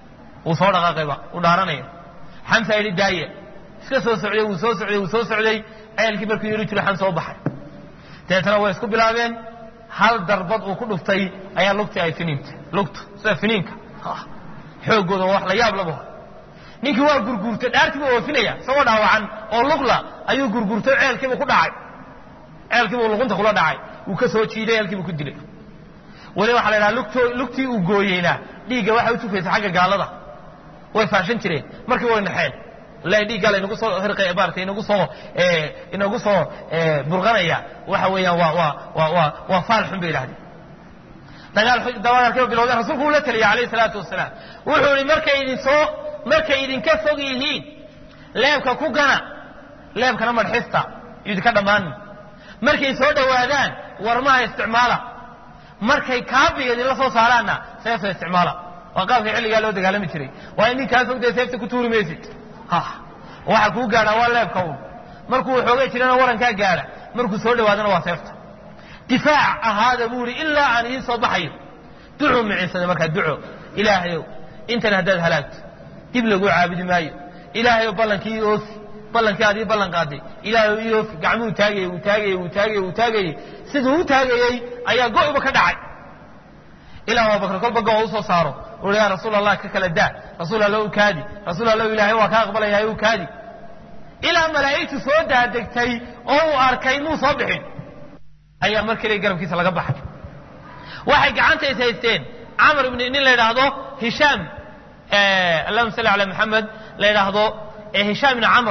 wuu soo dhaqaaqayba uu dhaaranaya xamsa yidhi daaya iska soo socday wuu soo socday wuu soo socday ceelkii markuu yidhi jiro xan soo baxay dabeetana way isku bilaabeen hal darbad uu ku dhuftay ayaa lugtii ay finiinta lugtu sida finiinka xooggooda wax la yaab labo ninkii waa gurguurtay dhaartii buu oofinaya isagoo dhaawacan oo lugla ayuu gurguurtay ceelkiibuu ku dhacay ceelkiibuu luqunta kula dhacay wuu ka soo jiiday ceelkiibuu ku dilay weli waxaa la idhaha lugto lugtii uu gooyeyna dhiigga waxay u tufaysa xagga gaalada way faashan jireen markii way naxeen wallahi dhiiggaa laynagu soo hirqay maarata inagu soo inagu soo burqanaya waxa weeyaan waa waa waa waa waa faal xun bay idhahdeen dagaal dagaalkiiba bilowdeen rasuulku uu la taliyay alayhi salaatu wasalaam wuxuu ihi markay idin soo markay idinka fog yihiin leebka ku gana leebkana madxista idinka dhammaanin markay soo dhowaadaan warmaha isticmaala markay kaabiga idinla soo saaraanna seefta isticmaala waa qaabkii xilligaa loo dagaalami jiray waa in ninkaa fogdee seefta ku tuuri maysid waxa kuu gaadha waa leebka un markuu xoogay jirana warankaa gaadha markuu soo dhawaadana waa seefta difaac ahaada buu ihi ilaa aan idiin soo baxayo ducuu micinsada markaa duco ilaahayow intan haddaad halaagto dib laguu caabudi maayo ilaahayow ballankii ii oofi ballankii aad ii ballan qaaday ilaahayow ii oofi gacmuhu taagayey wuu taagayey wuu taagayey wuu taagayey siduu u taagayey ayaa go'ba ka dhacay ilaa abubakar kolba go u soo saaro ui yaa rasuul allah ka kala daa rasuul alla u kaadi rasuul alla ilaahay waa ka aqbalayaa u kaadi ilaa malaa'igtu soo daadegtay oo uu arkay muu soo bixin ayaa mar keliya garabkiisa laga baxay waxay gacanta is haysteen camar ibn nin la yidhaahdo hishaam allahuma salli ala maxamed la yidhaahdo hishaam ibn camr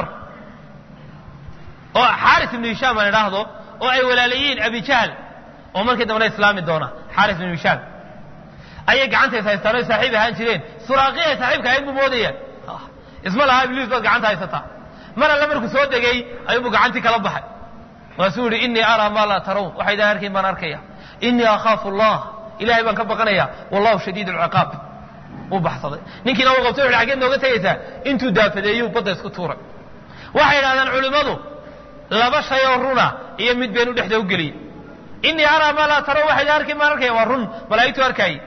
oo xaaris ibnu hishaam la yidhaahdo oo ay walaalayiin abi jahl oo markii dambena islaami doona xaaris ibnu hishaam ayay gacanta is haystaan oy saaxiib ahaan jireen suraaqiya ay saaxiibka ahayd buu moodaya isma lahaa ibliis baad gacanta haysataa mar alle markuu soo degay ayuubuu gacantii kala baxay waasuu yihi innii araa maa laa tarawn waxaydaan arkayn baan arkaya innii akhaafu allah ilahay baan ka baqanaya wallahu shadiid alciqaab uu baxsaday ninkiina uu qabtay wuxu xaggeed nooga tegaysaa intuu daafadeeyuu badda isku tuuray waxay idhahdaan culimmadu laba shay oo runa iyo mid beenu dhexda u geliyey innii araa maa laa tarawn waxaydaan arkayn baan arkaya waa run malaa'igtu arkaaye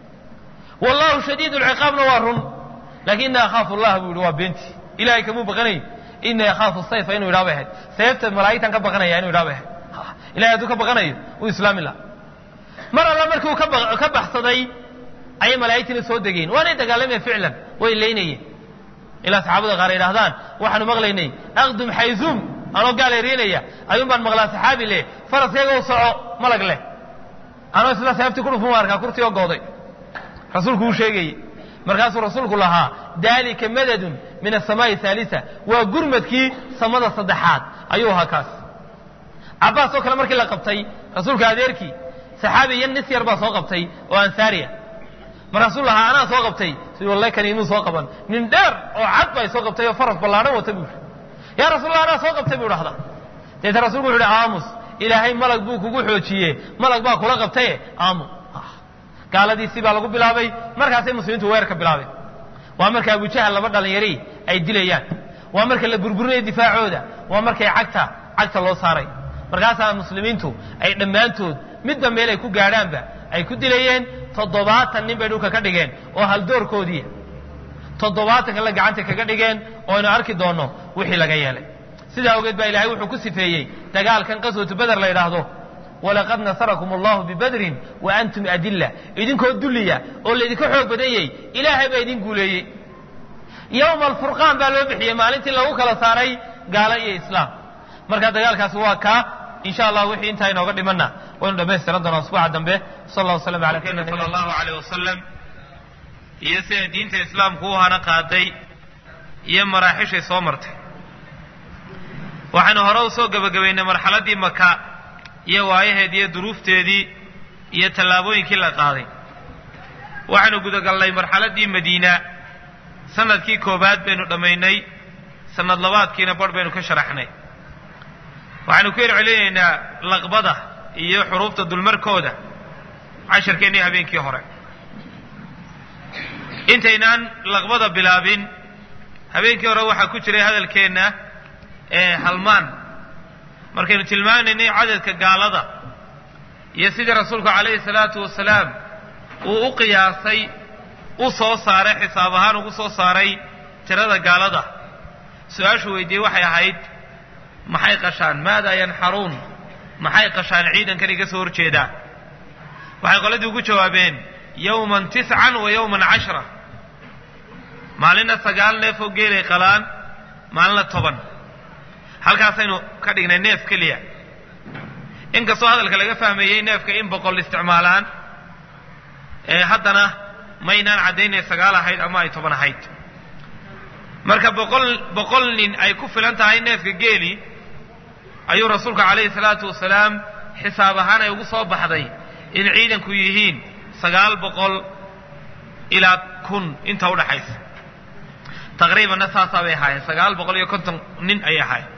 wallahu shadiid lciqaabna waa run lakin innii akhaafu allah buu yihi waa beentii ilahay kamuu baqanay innii akhaafu sayfa inuu idhaa bay ahayd seefta malaa'igtan ka baqanaya inuu idhaa bay ahayd ilahay hadduu ka baqanayo uu islaami laha mar alla markii uu ka baxsaday ayay malaa'igtiina soo degeen waanay dagaalameen ficlan way leynayeen ilaa saxaabada qaar yidhahdaan waxaanu maqlaynay aqdum xayzuum anoo gaal eriinaya ayuun baan maqlaa saxaabi leh faraskayga u soco malag leh anoo isla seeftii ku dhufun arkaa kurtii oo gooday rasuulku uu sheegayey markaasuu rasuulku lahaa dalika madadun min asamaai haalisa waa gurmadkii samada saddexaad ayuu ahaa kaas cabbaas oo kale markii la qabtay rasuulka adeerkii saxaabi iyo nis yar baa soo qabtay oo ansaariya markaasuu lahaa anaa soo qabtay si walle kani imuu soo qaban nin dheer oo cad baa soo qabtay oo faras ballaadhan wata buu yidhi yaa rasuulallah anaa soo qabtay buu dhahda deeta rasulku wuxu uhi aamus ilaahay malag buu kugu xoojiye malag baa kula qabtaye aamu gaaladiisii baa lagu bilaabay markaasay muslimiintu weerarka bilaabeen waa marka abujahal laba dhalinyari ay dilayaan waa marka la burburinaya difaacooda waa markay cagta cagta loo saaray markaasaa muslimiintu ay dhammaantood midba meel ay ku gaadhaanba ay ku dilayeen toddobaatan nin bay dhulka ka dhigeen oo haldoorkoodii toddobaatan kale gacanta kaga dhigeen oo aynu arki doonno wixii laga yeelay sidaa ogeed baa ilaahay wuxuu ku sifeeyey dagaalkan qaswatu beder la yidhaahdo walaqad nasarakum allahu bibadrin wa antum adilla idinkoo dulliya oo laydinka xoog badanyey ilaahay baa idin guuleeyey yowma alfurqaan baa loo bixiyey maalintii lagu kala saaray gaalo iyo islaam marka dagaalkaasi waa kaa insha allah wixii intaa inooga dhimanna waynu dhamaystiran doonaa usbuuca dambe sal allah waslam ala nabiyina sala allahu aleyh wasalam iyo sida diinta islaamku u hana qaaday iyo maraaxishay soo martay waxaynu hore usoo gebagabaynay marxaladdii maka iyo waayaheedii iyo duruufteedii iyo tallaabooyinkii la qaaday waxaynu gudagalnay marxaladdii madiina sanadkii koowaad baynu dhammaynay sanad labaadkiina barh baynu ka sharaxnay waxaynu ku yercelinaynaa laqbada iyo xuruufta dulmarkooda casharkeennii habeenkii hore intaynaan laqbada bilaabin habeenkii hore waxaa ku jiray hadalkeenna ee halmaan markaynu tilmaamaynay cadadka gaalada iyo sidii rasuulku calayhi salaatu wasalaam uu u qiyaasay u soo saaray xisaab ahaan ugu soo saaray tirada gaalada su-aashu weydiiyey waxay ahayd maxay qashaan maadaa yanxaruun maxay qashaan ciidankan iga soo horjeedaa waxay qoladii ugu jawaabeen yowman tiscan wa yowman cashra maalinna sagaal neef oo geelay qalaan maalinna toban halkaasaynu ka dhignay neef keliya inkastoo hadalka laga fahmeeyey neefka in boqol isticmaalaan ee haddana maynaan caddaynay sagaal ahayd ama ay toban ahayd marka boqol boqol nin ay ku filan tahay neefka geeli ayuu rasuulku calayhi salaatu wasalaam xisaab ahaan ay ugu soo baxday in ciidanku yihiin sagaal boqol ilaa kun inta udhaxaysa taqriibanna saasaa bay ahaayeen sagaal boqol iyo konton nin ayay ahaayeen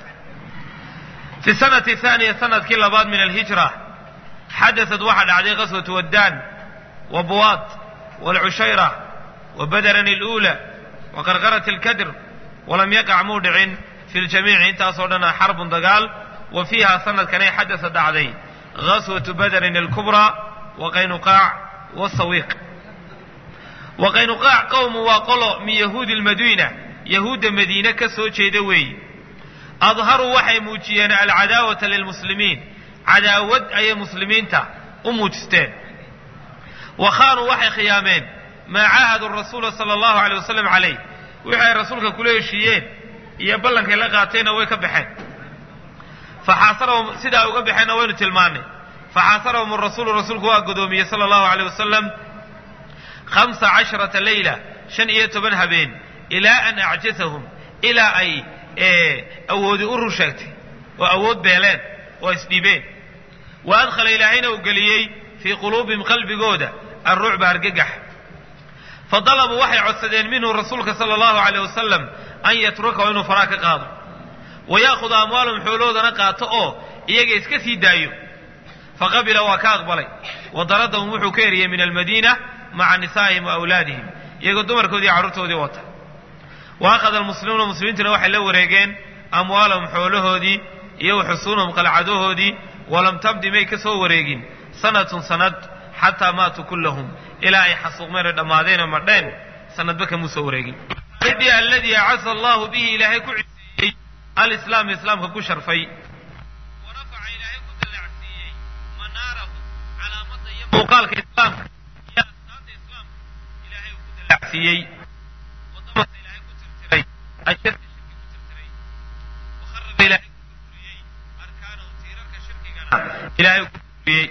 fi sanati haaniya sanadkii labaad min alhijra xadaثat waxaa dhacday qaswatu waddaan wa buwaad waalcushayra wa badaran اluula wa qarqarat اlkadr walam yaqac muu dhicin fi ljamiici intaasoo dhana xarbun dagaal wa fiiha sanadkanay xadasa dhacday gaswatu badarin alkubraa wa qaynuqaac wasawiiq wa qaynuqaac qowmu waa qolo min yahuudi lmadiina yahuudda madiine ka soo jeeda weeye adharuu waxay muujiyeen alcadaawata lilmuslimiin cadaawad ayay muslimiinta u muujisteen wa khaanuu waxay khiyaameen maa caahadu rasuula sala allahu alay wasalam calayh wixii ay rasuulka kula heshiiyeen iyo ballankay la qaateenna way ka baxeen faxaasarahum sidaa uga baxeenna waynu tilmaannay faxaasarahum rasuulu rasuulku waa godoomiyey sala allahu aleyh wasalam hamsa casharata leyla shan iyo toban habeen ilaa an acjasahum ilaa ay awoodi u rur sheegtay oo awood beeleen oo isdhibeen wa adkhala ilaahayna uu geliyey fii quluubihim qalbigooda alrucba argagax fa dalabuu waxay codsadeen minhu rasuulka sala allahu aleyh wasalam an yatrukahu inuu faraa ka qaado wa ya'khuda amwaalahum xooloodana qaato oo iyaga iska sii daayo faqabila waa ka aqbalay wa daradahum wuxuu ka eriyey min almadiina maca nisaa'ihim wa awlaadihim iyagoo dumarkoodii iyo carruurtoodii wata wa akhada almuslimuuna muslimiintuna waxay la wareegeen amwaalahum xoolahoodii iyo wa xusuunahum qalcadahoodii walam tabdi may ka soo wareegin sanatun sanad xataa maatuu kullahum ilaa ay xasuuqmeen oo dhammaadeen oo madheen sanadba kamuu soo wareegin aladii acasa allahu bihi ilaahay ku ciseeyey alislaam islaamka ku sharfay warafaca ilaahay ku dallacsiiyey manaarahu calaamada iyo muuqaalka islaamka iyo astaanta islaamka ilaahay uu ku dallacsiiyey wadamasa ilaahay ku tirtiray ashirka shirki ku tirtiray wakharaba ilaahay ku burburiyey arkaanahu tiirarka shirkigana ilaahay ku burburiyey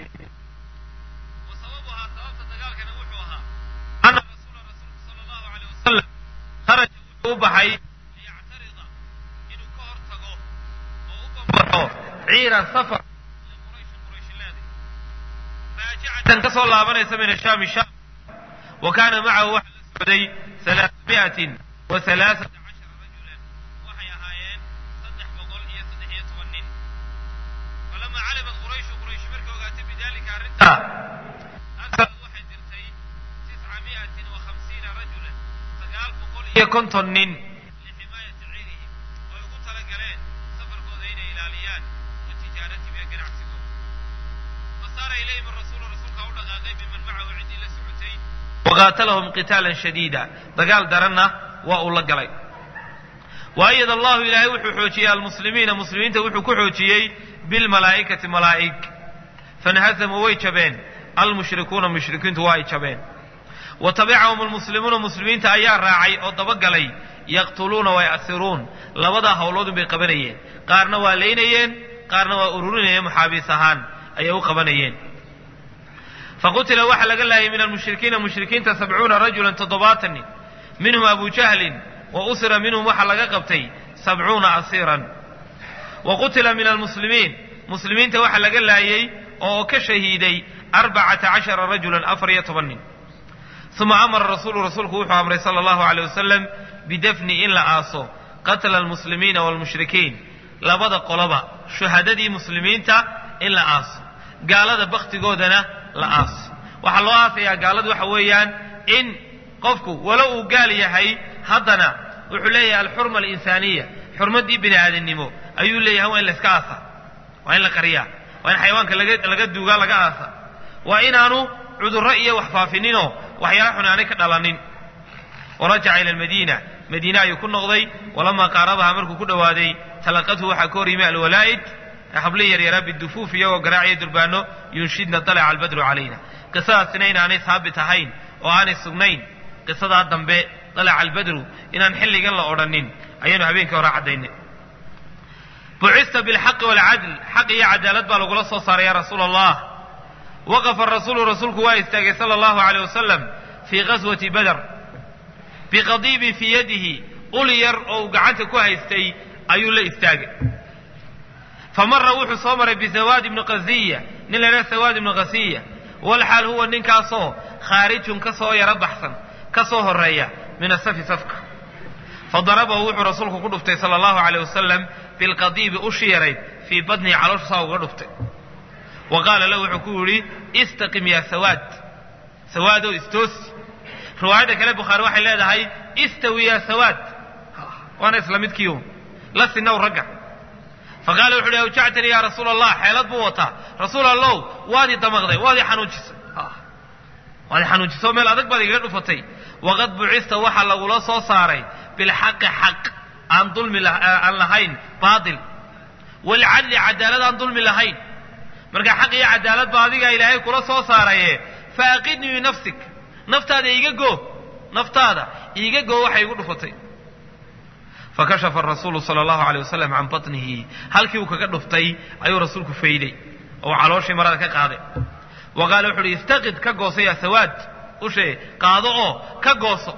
wa sababuhaa sababta dagaalkana wuxuu ahaa ana rasuula rasuulku sala allahu aleyh wasalam kharaja wuxuu u baxay liyactarida inuu ka hor tago oo u bambaxo ciiran safar qurayshin qurayshileeda raajicatan ka soo laabanaysa min ashaami shaam wa kaana macahu waxaa la socday alaamiatin wa alaaata cashara rajulan waxay ahaayeen saddex boqol iyo saddex iyo toban nin falamaa calimat qurayshu quraysh markay ogaatay bidalika arrintaa arsalad waxay dirtay tisca miatin wa hamsiina rajulan sagaal boqol iyo konton nin liximaayati ciidihim oy ugu tala galeen safarkooda inay ilaaliyaan wa tijaaratihim ee ganacsigooda fasaara ilayhim rasuulu rasuulkaa u dhaqaaqay biman macahu ciddii la socotay waqaatalahum qitaalan shadiida dagaal daranna waa uu la galay waayad allahu ilaahay wuxuu xoojiyey almuslimiina muslimiinta wuxuu ku xoojiyey bilmalaa'ikati malaa'ig fanhasamuu way jabeen almushrikuuna mushrikiintu waa ay jabeen wa tabicahum almuslimuuna muslimiinta ayaa raacay oo dabagalay yaqtuluuna way asiruun labadaa howloodun bay qabanayeen qaarna waa laynayeen qaarna waa ururinayeen muxaabiis ahaan ayay u qabanayeen faqutila waxaa laga laayay min almushrikiina mushrikiinta sabcuuna rajulan toddobaatan nin minhum abu jahlin wa usira minhum waxaa laga qabtay sabcuuna asiiran wa qutila min almuslimiin muslimiinta waxaa laga laayey oo ka shahiiday arbacata cashara rajulan afar iyo toban nin uma amara rasuulu rasuulku wuxuu amray sala allahu aleyh wasalam bidafni in la aaso qatla almuslimiina waalmushrikiin labada qoloba shuhadadii muslimiinta in la aaso gaalada baktigoodana la aaso waxaa loo aasayaa gaaladu waxa weeyaan in qofku walo uu gaal yahay haddana wuxuu leeyahay alxurma alinsaaniya xurmaddii bini aadamnimo ayuu leeyahay waa in la iska aasa waa in la qariyaa waa in xayawaanka laga laga duugaa laga aasa waa inaanu cudurro iyo wax faafininoo waxyaala xun aanay ka dhalanin warajaca ila almadiina madiine ayuu ku noqday walamaa qaarabaha markuu ku dhowaaday talaqathu waxaa ka hor yimi alwalaa'id habli yaryaraa bidufuuf iyagoo garaaciya durbaano yunshidna dalaca albadru calayna qisadaasina inaanay haabit ahayn oo aanay sugnayn qisadaa dambe dalaca albadru inaan xilligan la odhanin ayaanu habeenkii hore caddaynay bucista bilxaqi waalcadl xaq iyo cadaalad baa lagula soo saaray ya rasuula allah waqafa rasuulu rasuulku waa istaagay sala allahu aleyh wasalam fii ghaswati bader biqadiibin fii yadihi ul yar oo uu gacanta ku haystay ayuu la istaagay fa mara wuxuu soo maray bisawaad ibni qasiya nin la idhaha sawaad ibni qasiya walxaal huwa ninkaasoo khaarijun ka soo yaro baxsan ka soo horeeya min asafi safka fadarabahu wuxuu rasuulku ku dhuftay sala allahu aleyh wasalam bilqadiibi ushi yarayd fii badnihi caloosha saa uga dhuftay wa qaala lahu wuxuu ku yidhi istaqim yaa sawaad sawaadow istoosi riwaayadda kale bukhaari waxay leedahay istawi yaa sawaad waana isla midkiiun la sinow ragga fa qaala wuxu uhi awjactanii yaa rasuula allah xeelad buu wataa rasuul allow waadii damaqday waadii xanuujisay waadii xanuujisay meel adag baad igaga dhufatay waqad bucista waxaa lagula soo saaray bilxaqi xaq aan dulmi aan lahayn baatil walcadli cadaalad aan dulmi lahayn marka xaq iyo cadaalad baa adigaa ilaahay kula soo saaraye fa aqidnii binafsik naftaada iiga goo naftaada iiga goo waxay igu dhufatay fakashafa arasuulu sala allahu aleyh wasalam can batnihi halkii uu kaga dhuftay ayuu rasuulku fayday oo calooshii marada ka qaaday wa qaala wuxu uhi istaqid ka gooso yaa sawaad ushee qaado oo ka gooso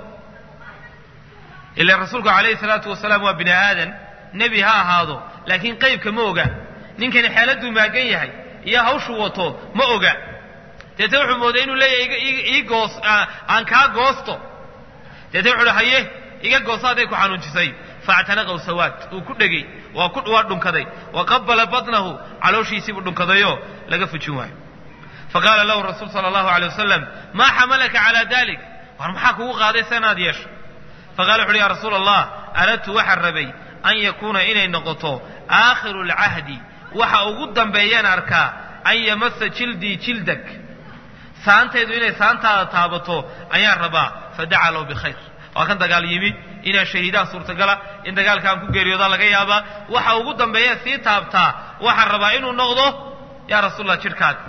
ila rasuulku calayhi salaatu wasalaam waa bini aadan nebi ha ahaado laakiin qaybka ma oga ninkani xeeladuu maagan yahay iyo hawshuu wato ma oga deete wuxuu mooday inuu leeyahay ii goos aan kaa goosto deete wuxu uhi haye iga gooso hadday ku xanuunjisay faactanaqaw sawaad uu ku dhegey waa ku waa dhunkaday wa qabala batnahu calooshiisiibuu dhunkadayoo laga fujin waayo faqaala lahu rasuul sala allahu alay wasalam maa xamalaka calaa dalik war maxaa kugu qaaday se inaad yeesho faqala wuxu uhi ya rasuula allah aradtu waxaan rabay an yakuuna inay noqoto aakhiru lcahdi waxa ugu dambeeyaan arkaa an yamasa jildii jildak saantaydu inay saantaada taabato ayaan rabaa fadaca lahu bikhayr waa kan dagaal yimi inaa shahiidaha suurtagala in dagaalkaan ku geeriyoodaa laga yaabaa waxa ugu dambeeya sii taabtaa waxaan rabaa inuu noqdo yaa rasuulallah jidhkaaga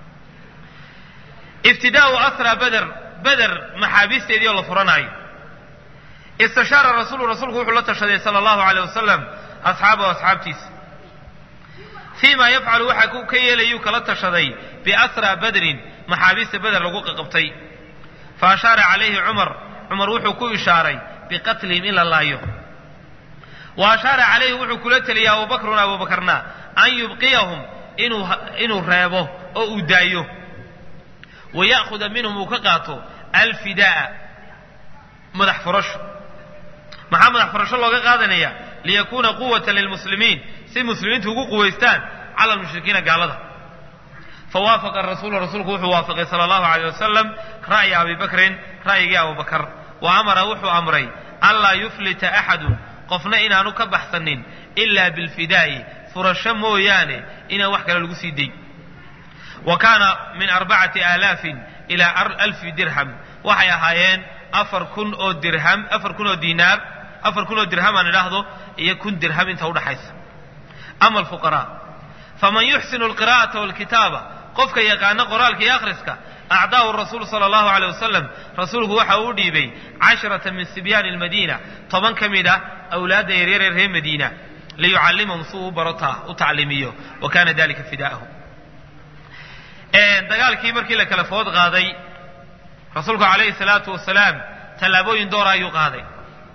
ibtidaau asra beder beder maxaabiisteedii oo la furanaayo istashaara rasuulu rasuulku wuxuu la tashaday sala allahu aleyh wasalam asxaabahu asxaabtiisa fii ma yafcalu waxa ka yeelayuu kala tashaday biasra badrin maxaabiista beder lagu qaqabtay fa ashaara calayhi cumar cumar wuxuu ku ishaaray biqatlihim in la laayo wa ashaara calayhi wuxuu kula teliyay abubakrun abubakarna an yubqiyahum inuu inuu reebo oo uu daayo wa ya'khuda minhum uu ka qaato alfida'a madax furasho maxaa madax furasho looga qaadanaya liyakuuna quwatan lilmuslimiin si muslimiintu ugu quwaystaan cala almushrikiina gaalada fawaafaqa rasuulu rasuulku wuxuu waafaqay sala allahu aleyh wasalam ra'ya abi bakrin ra'yigii abubakar wa amara wuxuu amray an laa yuflita axadun qofna inaanu ka baxsanin ilaa bilfidaa'i furasho mooyaane inaan wax kale lagu sii day wa kaana min arbacati aalaafin ilaa alfi dirham waxay ahaayeen afar kun oo dirham afar kun oo diinaar afar kun oo dirham aan idhaahdo iyo kun dirham inta udhaxaysa ama alfuqaraa faman yuxsinu alqira'ata walkitaaba qofka yaqaano qoraalka iyo akhriska acdaahu rasuulu sala allahu aleyh wasalam rasuulku waxa uu dhiibay casharata min sibyaani almadiina toban ka mid ah awlaadda yaryaree reer madiina liyucallimahum si uu barotaa u tacliimiyo wa kana dalika fidaa'ahu dagaalkii markii la kala food qaaday rasuulku calayhi salaatu wasalaam tallaabooyin doora ayuu qaaday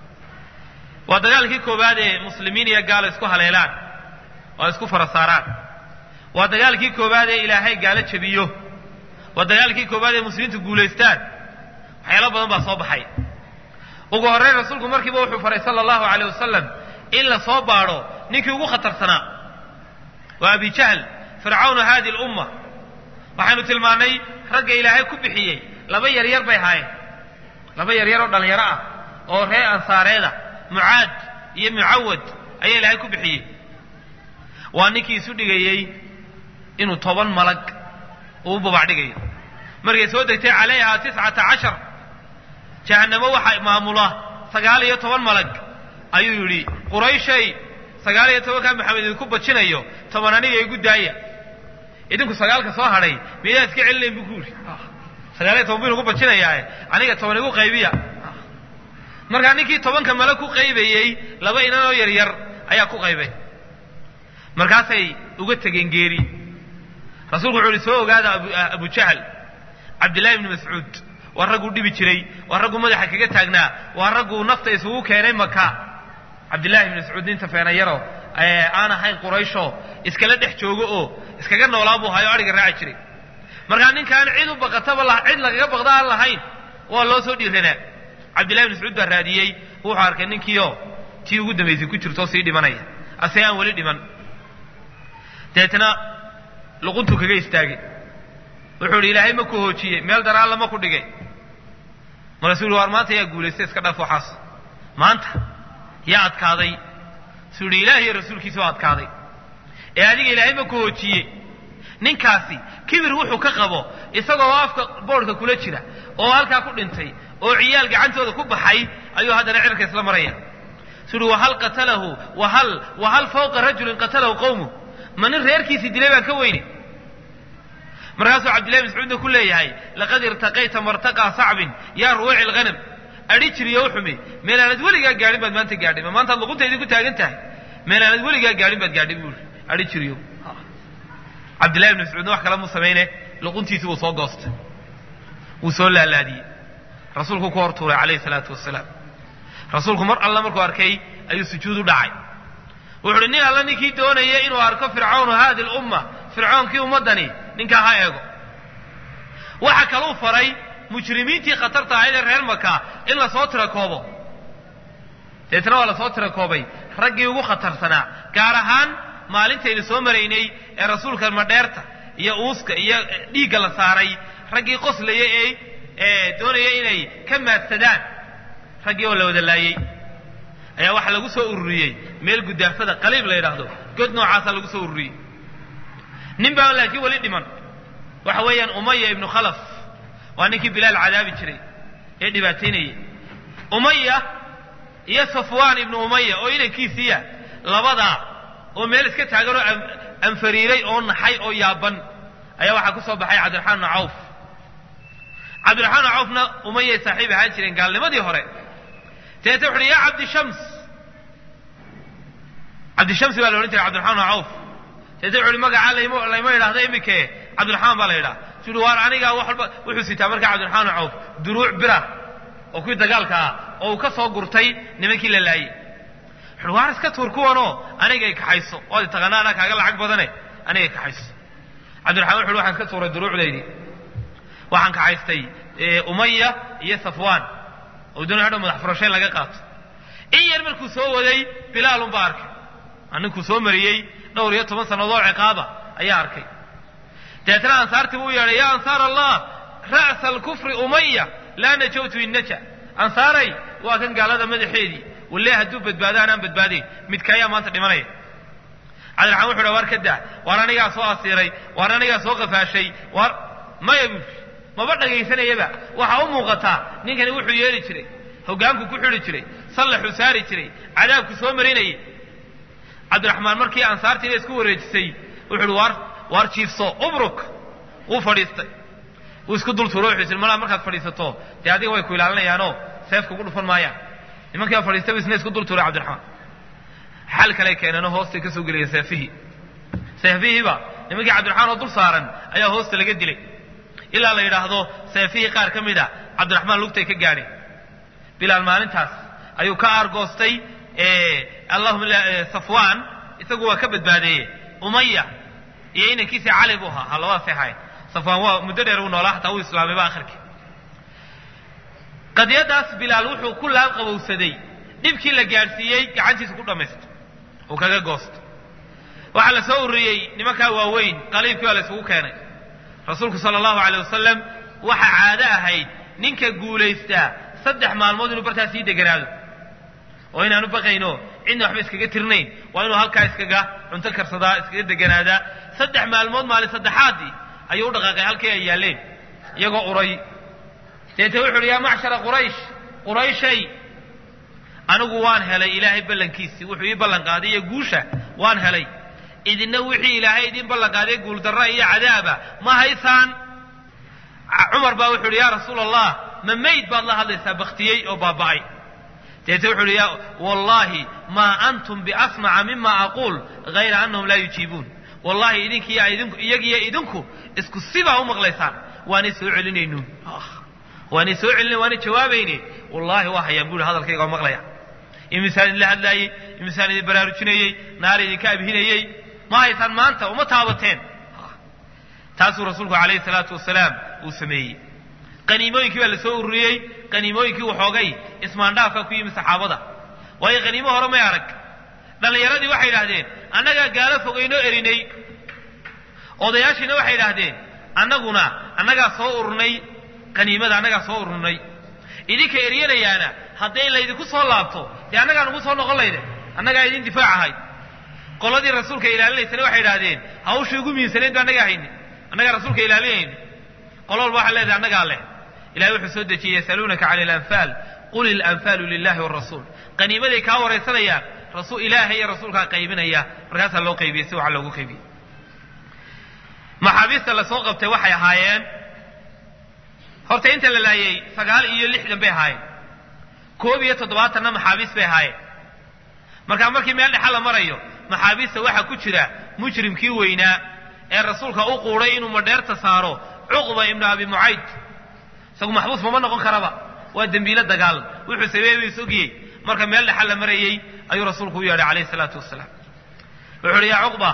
waa dagaalkii koowaad ee muslimiin iyo gaalo isku haleelaan oo isku fara saaraan waa dagaalkii koowaad ee ilaahay gaalo jabiyo waa dagaalkii koowaad ee muslimiintu guulaystaan waxyaalo badan baa soo baxay ugu horreyn rasuulku markiiba wuxuu faray sala allahu aleyh wasalam in la soo baadho ninkii ugu khatarsanaa waa abi jahl fircawnu hadi lumma waxaynu tilmaannay ragga ilaahay ku bixiyey laba yaryar bay ahaayeen laba yaryar oo dhallinyaro ah oo reer ansaareeda mucaad iyo mucawad ayaa ilaahay ku bixiyey waa ninkii isu dhigayey inuu toban malag uu babac dhigayo markay soo degtay calayha tiscata cashar jahannamo waxaa maamula sagaal iyo toban malag ayuu yidhi qurayshay sagaal iyo tobankaa maxamed idinku bajinayo toban aniga igu daaya idinku sagaalka soo hadhay miyaa iska celinayn buu ku yidhi sagaal iyo toban buu inugu bajinayaa aniga toban igu qaybiya markaa ninkii tobanka male ku qaybayey laba inanoo yaryar ayaa ku qaybay markaasay uga tegeen geeri rasuulku wuxuu ihi soo ogaada abu jahl cabdillahi ibni mascuud waa ragguu dhibi jiray waa ragguu madaxa kaga taagnaa waa ragguu nafta isugu keenay maka cabdillahi ibni mascuud ninta feenayaro aan ahayn quraysho iskala dhex joogo oo iskaga noolaa buu hayo adhiga raaci jiray markaa ninkaan cid u baqataba cid lagaga baqda aan lahayn waa loo soo dhiiranaa cabdillahi ibni mascuud baa raadiyey wuxuu arkay ninkiio tii ugu dambaysay ku jirtoo sii dhimanaya ase aan weli dhiman deetna luquntuu kaga istaagay wuxuu idhi ilaahay ma ku hoojiyey meel daraalla ma ku dhigay markaasuu yihi waar maanta yaa guulaystay iska dhaaf waxaas maanta yaa adkaaday suu yidhi ilaah iyo rasuulkiisa waa adkaaday ee adiga ilaahay ma ku hoojiyey ninkaasi kibir wuxuu ka qabo isagoo afka boodhka kula jira oo halkaa ku dhintay oo ciyaal gacantooda ku baxay ayuu haddana cirka isla maraya suu yihi wahal qatalahu wahal wahal fawqa rajulin qatalahu qowmu ma nin reerkiisii dilay baan ka weyne markaasuu cabdillahi mascuudna ku leeyahay laqad irtaqayta martaqaa sacbin yaa ruwayci lghanam adhi jiriyo u xumi meel aanad weligaa gaadhin baad maanta gaadhay ma maantaad luquntaydii ku taagan tahay meel aanad weligaa gaadhin baad gaadhay buu adhi jiriyo cabdillahi ibni mascuudna wax kale mu samayne luquntiisi wuu soo goostay wuu soo laalaadiyey rasuulku ku hor tuuray calayhi salaatu wasalaam rasuulku mar alla markuu arkay ayuu sujuud u dhacay wuxu uhi nin alla ninkii doonaya inuu arko fircawnu hadi lumma fircoonkii ummaddani ninkaa ha eego waxa kaluu faray mujrimiintii khatarta ahayd ee reer maka in lasoo tirakoobo deetna waa lasoo tirakoobay raggii ugu khatarsanaa gaar ahaan maalintaynu soo maraynay ee rasuulka madheerta iyo uuska iyo dhiigga la saaray raggii qoslaya ee doonaya inay ka maadsadaan raggii oo la wada laayey ayaa waxaa lagu soo ururiyey meel gudaafada qaliib la yidhaahdo god noocaasaa lagu soo ururiyey nin baa laakiin weli dhiman waxa weeyaan umaya ibnu khalaf waa ninkii bilaal cadaabi jiray ee dhibaataynayay umaya iyo safwaan ibnu umaya oo inankiisiiya labadaa oo meel iska taagan oo anfariiray oo naxay oo yaaban ayaa waxaa ku soo baxay cabdiraxmaan ibnu cawf cabdiraxmaan ibnu cawfna umayay saaxiib ahaan jireen gaalnimadii hore deeta wuxu uhi yaa cabdishams cabdishamsi baa la odhan jiray cabdiraxmaan ibnu cawf deeta wuxu uhi magacaa layma layma yidhahda imike cabdiraxmaan baa la yidhaha su uhi waar anigaa wax walba wuxuu sitaa markaa cabdiraxmaan ibnu cawf duruuc bira oo kuwii dagaalka ah oo uu ka soo gurtay nimankii la laayey wuxuuhi waar iska tuur kuwanoo anigay kaxayso waad taqaana anaa kaaga lacag badane anigay kaxayso cabdiraxmaan wuxu uhi waxaan iska tuuray duruucdaydii waxaan kaxaystay umaya iyo safwaan oo doonay hadhow madax furashayn laga qaato in yar markuu soo waday bilaalun baa arkay ninkuu soo mariyey dhowr iyo toban sannadood ciqaaba ayaa arkay deetna ansaartii buu yeedhay yaa ansaar allah ra'sa alkufri umaya laa najawtu in naja ansaaray waa kan gaalada madaxeedii walle hadduu badbaado anaan badbaadayn midka ayaa maanta dhimanaya cabdiraxmaan wuxu uha waar ka daa waar anigaa soo asiiray waar anigaa soo qafaashay waar maya buu maba dhagaysanayaba waxaa u muuqataa ninkani wuxuu yeeli jiray hoggaanku ku xidhi jiray sallaxuu saari jiray cadaabku soo marinayay cabdiraxmaan markii ansaartiina isku wareejisay wuxu uhi waar waar jiifso ubruk wuu fadhiistay wuu isku dul tuuro wuxuu yidhi malaa markaad fadhiisato dee adiga way ku ilaalinayaanoo seefka ugu dhufan maayaan nimankii baa fadhiistay buu isna isku dul tuuray cabdiraxmaan xal kale keenano hoostay ka soo gelaya seefihii seefihiiba nimankii cabdiraxmaan oo dul saaran ayaa hoosta laga dilay ilaa la yidhaahdo seefihii qaar ka mid a cabdiraxmaan lugtay ka gaadheen bilaal maalintaas ayuu ka aargoostay allahuma safwaan isagu waa ka badbaadeeye umaya iyo inankiisii cali buu ahaa ha labadaasay ahaayeen safwaan waa muddo dheer uu noolaa hataa uu islaamayba akhirkii qadiyadaas bilaal wuxuu ku laabqabowsaday dhibkii la gaadhsiiyey gacantiisa ku dhammaysto uu kaga goosto waxaa la soo ururiyey nimankaa waaweyn qaliibkii waa la isugu keenay rasuulku sala allahu aleyh wasalam waxa caado ahayd ninka guulaystaa saddex maalmood inuu bartaas sii deganaado oo inaanu baqayno cidna waxba iskaga tirnayn waa inuu halkaa iskaga cunto karsadaa iskaga deganaadaa saddex maalmood maalin saddexaadii ayuu u dhaqaaqay halkii ay yaalleen iyagoo uray deete wuxu uhi yaa macshara quraysh qurayshay anigu waan helay ilaahay ballankiisii wuxuu ii ballan qaaday iyo guusha waan helay idina wixii ilaahay idiin ballan qaaday guuldarra iyo cadaaba ma haysaan cumar baa wuxu uhi yaa rasuula allah ma mayd baad la hadlaysaa baktiyey oo baaba'ay deete wuxu uhi ya wallaahi maa antum biasmaca mima aquul hayra annahum laa yujiibuun wallahi idinkiiyo iyagiyo idinku isku sibaa u maqlaysaan waanay soo celinaynuun waanay soo celina waanay jawaabayne wallaahi waa hayaan buuhi hadalkayga oo maqlaya imisaan idinla hadlaayey imisaan idin baraarujinayey naar idinka abhinayey ma haysaan maanta uma taabateen taasuu rasuulku calayhi salaatu wasalaam uu sameeyey qaniimooyinkii baa la soo ururiyey qaniimooyinkii waxoogay ismaandhaafka ku yimi saxaabada waayo qaniimo hore may arag dhallinyaradii waxay idhaahdeen annagaa gaalo fogaynoo erinay odayaashiina waxay idhaahdeen annaguna annagaa soo ururnay qaniimada annagaa soo ururnay idinka eryanayaana hadday laydinku soo laabto dee annagaa nugu soo noqon layde annagaa idin difaac ahay qoladii rasuulka ilaalinaysana waxay idhahdeen hawshii ugu miinsanayd ba annagaa hayni annagaa rasuulka ilaalinayni qolo walba waxay leedahay annagaa leh ilahay wuxuu soo dejiyey yasaluunaka cani alanfaal qul ilanfaalu lilahi wrasuul qaniimaday kaa waraysanayaan rasul ilaahay iyo rasuulkaa qaybinaya markaasaa loo qaybiyey si waxa loogu qaybiyey maxaabiista lasoo qabtay waxay ahaayeen horta inta la laayey sagaal iyo lixdan bay ahaayeen koob iyo toddobaatanna maxaabiis bay ahaayeen markaa markii meel dhexa la marayo maxaabiista waxaa ku jira mujrimkii weynaa ee rasuulka u quuday inuu madheerta saaro cuqba ibnu abi mucayd isagu maxbuus mama noqon karaba waa dembiilo dagaal wuxuu sameeyey buu isogiyey marka meel dhexa la marayey ayuu rasuulku u yeedhay calayhi salaatu wasalaam wuxuu uhi yaa cuqba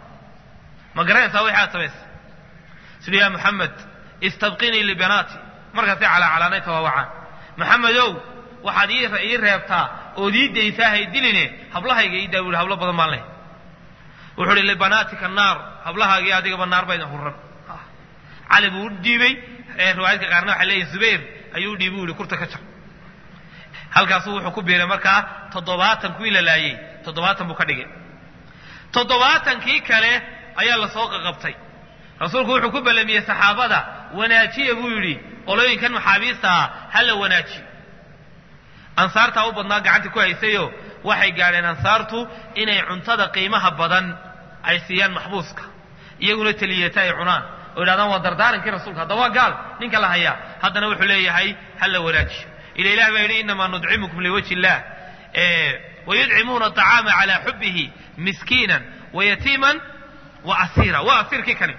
ma garanaysaa wixii aad samaysay siduu yaa maxamed istabqinii libanaati markaasay calaacalaanay tawaawacaan maxamedow waxaad ii reebtaa ood ii daysaa haydiline hablahayga ii daa buuhi hablo badan baan leh wuxuu uhi libanaatika naar hablahaagii adigaba naar bayna huran cali buu u dhiibey riwaayadka qaarna waxay leeyihin zubayr ayuu u dhiibay u yihi kurta ka jar halkaasuu wuxuu ku biiray markaa toddobaatan kuwii la laayey toddobaatan buu ka dhigay toddobaatankii kale ayaa lasoo qaqabtay rasuulku wuxuu ku ballamiyey saxaabada wanaajiya buu yidhi qolooyinkan maxaabiista ah ha la wanaajiyo ansaartaa u badnaa gacanta ku haysayo waxay gaadheen ansaartu inay cuntada qiimaha badan ay siiyaan maxbuuska iyaguna teliyata ay cunaan oo yidhahdaan waa dardaarankii rasuulka hadda waa gaal ninka la hayaa haddana wuxuu leeyahay ha la wanaajiyo ila ilah baa yidhi inamaa nudcimukum liwajhi illah wayudcimuuna aطacaama calaa xubihi miskiinan wayatiiman wa asiira waa asiirkii kani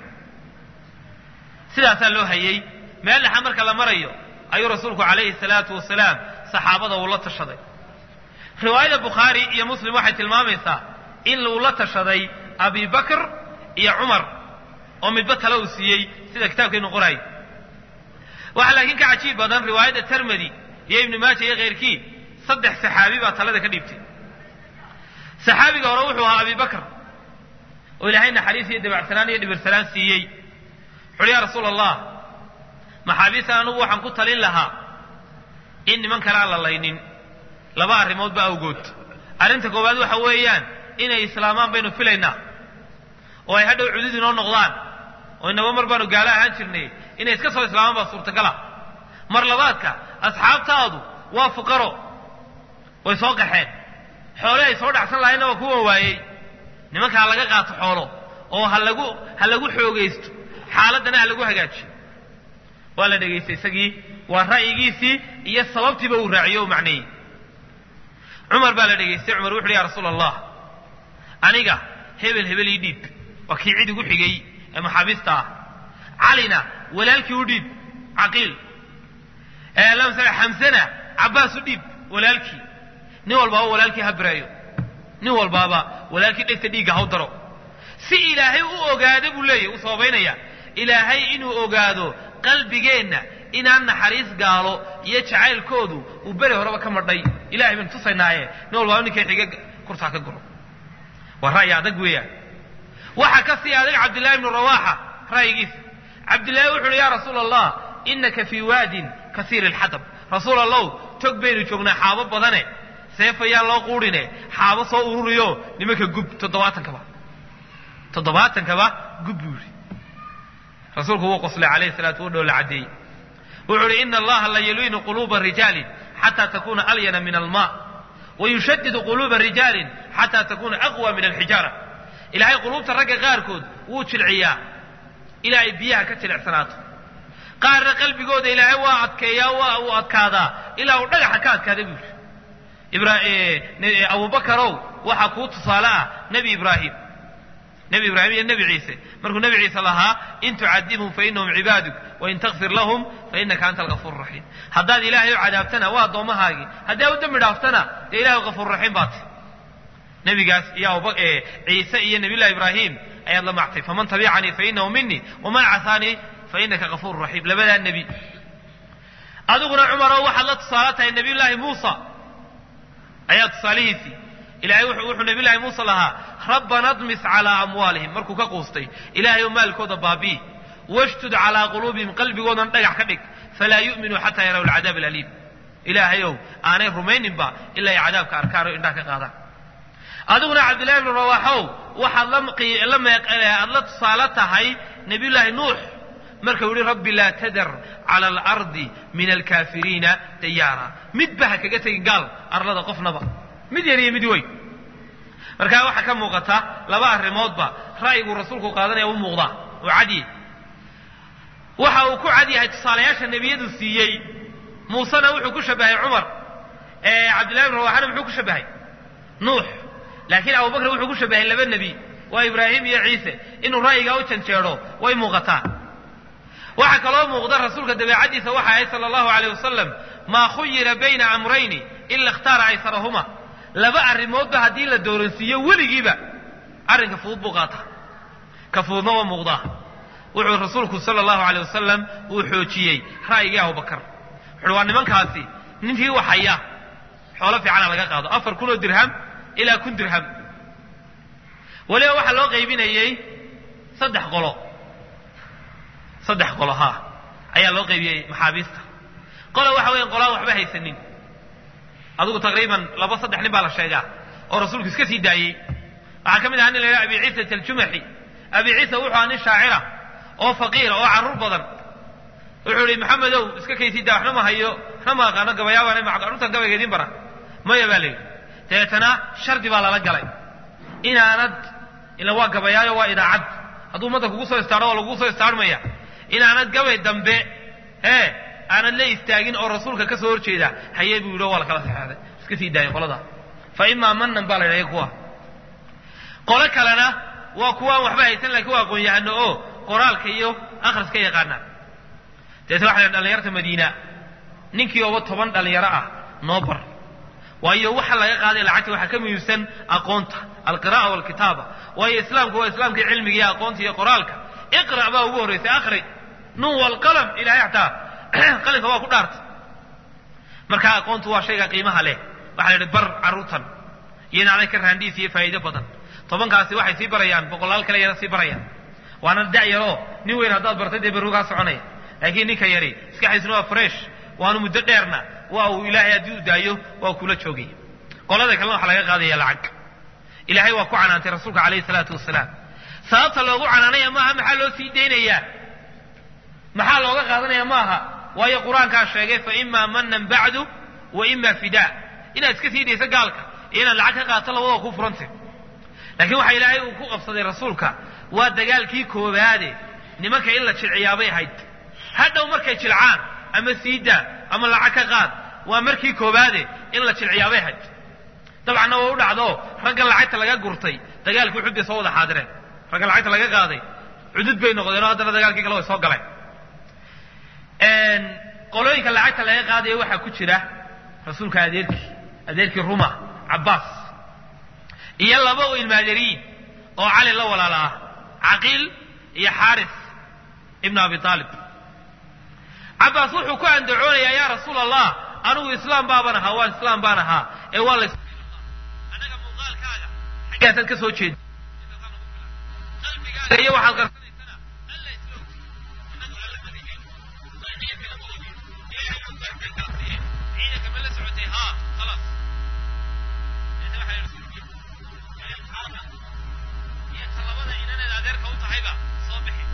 sidaasaa loo hayey meel dhexa marka la marayo ayuu rasuulku calayhi salaatu wasalaam saxaabada uu la tashaday riwaayada bukhaari iyo muslim waxay tilmaamaysaa in uu la tashaday abi bakr iyo cumar oo midba tale uu siiyey sida kitaabkeenu qoraay waxaa laakiin ka cajiib badan riwaayadda termedi iyo ibnu maaja iyo khayrkii saddex saxaabi baa talada ka dhiibtay saxaabiga hore wuxuu ahaa abi bakr oo ilaahay naxariis iyo dabacsanaan iyo dhibirsanaan siiyey wuxuuhi yaa rasuula allah maxaabiistan anugu waxaan ku talin lahaa in niman kale aan la laynin laba arrimoodba awgood arrinta koowaad waxa weeyaan inay islaamaan baynu filaynaa oo ay hadhow cudud inoo noqdaan oo inaba mar baanu gaalo ahaan jirnay inay iska soo islaamaan baa suurtagala mar labaadka asxaabtaadu waa fuqaro way soo qaxeen xoole ay soo dhacsan lahaynna waa kuwa waayey nimanka ha laga qaato xoolo oo ha lagu ha lagu xoogaysto xaaladdana ha lagu hagaajiyo waa la dhegaystay isagii waa ra'yigiisii iyo sababtiiba uu raaciyo u macneeyey cumar baa la dhegaystay cumar wuxu uhi ya rasuula allah aniga hebel hebel ii dhiib waa kii cid igu xigay ee maxaabiista ah calina walaalkii u dhiib caqiil xamsana cabbaas u dhiib walaalkii nin walbaaba walaalkii ha bireeyo nin walbaaba walaalkii dhegta dhiigga haw daro si ilaahay u ogaado buu leeyahy uu sababaynaya ilaahay inuu ogaado qalbigeenna inaan naxariis gaalo iyo jacaylkoodu uu beri horeba ka madhay ilahay baynu tusaynaaye nin walbaaba ninkay xiga kurtaa ka guro waa ra'yi adag weeyaan waxaa ka sii adag cabdillahi ibnu rawaaxa ra'yigiisa cabdillahi wuxu uhi ya rasuula allah inaka fii waadin kasiir alxadab rasuul allow tog baynu joognaa xaabo badane seefayaan loo quudhine xaabo soo ururiyo nimanka gub toddobaatankaba toddobaatankaba gub buu yidhi rasuulku wuu qoslay calayhi salaatu wa dhow la caddeeyey wuxuu uhi ina allaha la yaliinu quluuba rijaalin xataa takuna alyana min alma wayushadidu quluuba rijaalin xataa takuna aqwa min alxijaara ilaahay quluubta ragga qaarkood wuu jilciyaa ilaa ay biyaha ka jilicsanaato qaarna qalbigooda ilaahay waa adkeeyaa waa uu adkaadaa ilaa uu dhagaxa ka adkaada buu yidhi abubakarow waxaa kuu tusaale ah nebi ibraahim nebi ibraahim iyo nebi ciise markuu nebi ciise lahaa in tucadibhum fainahum cibaaduk wain takfir lahum fainaka anta algafuur raxiim haddaad ilaahay u cadaabtana waa addoommahaagii haddii aad u dembi dhaaftana dee ilahay gafuur raxiim baati nebigaas iyo ciise iyo nabiyullahi ibraahim ayaad la mactay faman tabicanii fainahu minii waman casaanii fainaka gafuur raxiim labadaa nebi adiguna cumarow waxaad la tusaale tahay nabiyullaahi muusa ayaa tusaalihiisii ilahay wuxuu nabiyullahi muuse lahaa rabbana dmis calaa amwaalihim markuu ka quustay ilaahay oo maalkooda baabi'i washdud calaa quluubihim qalbigoodan dhagax ka dhig falaa yu'minuu xataa yaraw alcadaab alaliim ilaahayow aanay rumayninba ilaa ay cadaabka arkaan oo indhaha ka qaadaan adiguna cabdillahi bnu rawaaxow waxaad aad la tusaale tahay nabiyullaahi nuux markau yihi rabbi laa tadar cala alardi min alkaafiriina dayaara midba ha kaga tegin gaal arlada qofnaba mid yar iyo mid weyn markaa waxaa ka muuqata laba arrimoodba ra'yiguu rasuulku qaadanaya u muuqdaa oo cadye waxa uu ku cad yahay tusaalayaasha nebiyadu siiyey muusena wuxuu ku shabahay cumar cabdillahi bn rawaxana muxuu ku shabahay nuux laakiin abubakr wuxuu ku shabahay laba nebi waa ibraahim iyo ciise inuu ra'yigaa u janjeedho way muuqataa waxaa kaloo muuqda rasuulka dabeecaddiisa waxa ahayd sala allahu aleyh wasalam maa khuyira bayna amrayni ila ikhtaara aysarahuma laba arrimoodba haddii la dooransiiyo weligiiba arrinka fudud buu qaata ka fududna waa muuqdaa wuxuu rasuulku sala allahu aleyh wasalam uu xoojiyey ra'yigii abubakar wuxuuhi waa nimankaasi ninkii waxaya xoolo fiicana laga qaado afar kun oo dirham ilaa kun dirham weliba waxaa loo qaybinayey saddex qolo saddex qolo haa ayaa loo qaybiyey maxaabiista qola waxa weyan qolaan waxba haysanin adigu taqriiban laba saddex nin baa la sheegaa oo rasuulku iska sii daayey waxaa ka mid ahaa nin la yidhaha abi ciisat aljumaxi abi ciisa wuxuu ahaa nin shaacira oo faqiira oo carruur badan wuxuu ihi maxamedow iska kaysii daa waxna ma hayo waxna ma aqaano gabayaabaana ma carruurtan gabayga idiin bara maya baa la yidhi dabeetana shardi baa lala galay inaanad ila waa gabayaayo waa idaacad hadduu ummadda kugu soo istaadho waa lagugu soo istaarhmaya inaanad gabay dambe ee aanad la istaagin oo rasuulka ka soo horjeeda haye buu yidhi waa la kala saxeexday iska sii daayay qolada fa imaa manan baa la yidhahya kuwa qolo kalena waa kuwaan waxba haysan laakiin waa aqoon-yahano oo qoraalka iyo akhriska yaqaana deetna waxa la dhalinyarta madiina ninkii ooba toban dhalinyaro ah noo bar waayo waxa laga qaaday lacagta waxaa ka muhiimsan aqoonta alqira'a walkitaaba waayo islaamku waa islaamkii cilmiga iyo aqoonta iyo qoraalka iqra' baa ugu horraysay akhri nun walqalam ilahay xataa qalinka waa ku dhaartay marka aqoontu waa shayga qiimaha leh waxaa la yidhi bar carruurtan iyo inaanay ka raandhiis iyo faa'iido badan tobankaasi waxay sii barayaan boqolaal kale yana sii barayaan waana da'yaroo nin weyn haddaad bartay dee berrugaa soconaya laakiin ninka yari iskaxiisuna waa fresh waanu muddo dheerna waa uu ilaahay haddii u daayo waa kula joogay qolada kalena waxaa laga qaadaya lacag ilaahay waa ku canaantay rasuulka calayhi salaatu wasalaam sababta loogu canaanaya maaha maxaa loo sii daynayaa maxaa looga qaadanaya maaha waayo qur-aankaa sheegay fa imaa manan bacdu wa ima fidaa inaad iska sii dayso gaalka iyo inaad lacag ka qaato labadoo ku furantay laakiin waxa ilaahay uu ku qabsaday rasuulka waa dagaalkii koobaade nimanka in la jilciyaabay ahayd hadhow markay jilcaan ama siidaa ama lacag ka qaad waa markii koobaade in la jilciyaabay ahayd dabcanna waa u dhacdo raggan lacagta laga gurtay dagaalkii uxud bay soo wada xaadireen raggan lacagta laga qaaday cudud bay noqdeen oo haddana dagaalkii kale way soo galeen qolooyinka lacagta laga qaadaya waxaa ku jira rasuulka adeerkii adeerkii ruma cabbaas iyo laba oo ilmaadariin oo cali la walaala ah caqiil iyo xaaris ibnu abi aalib cabbaas wuxuu ku andacoonayaa yaa rasuul allah anigu islaam baaban ahaa waan islaam baan ahaa ee waa la anaga muuqaalkaaga xaggaasaad ka soo jeeda iyo waxaad qarsanaysana alla islo anagu alla madaxeen ciidanka ma la socotay haa khalaas iyo talabada inaanad adeerka u tahayba soo bixi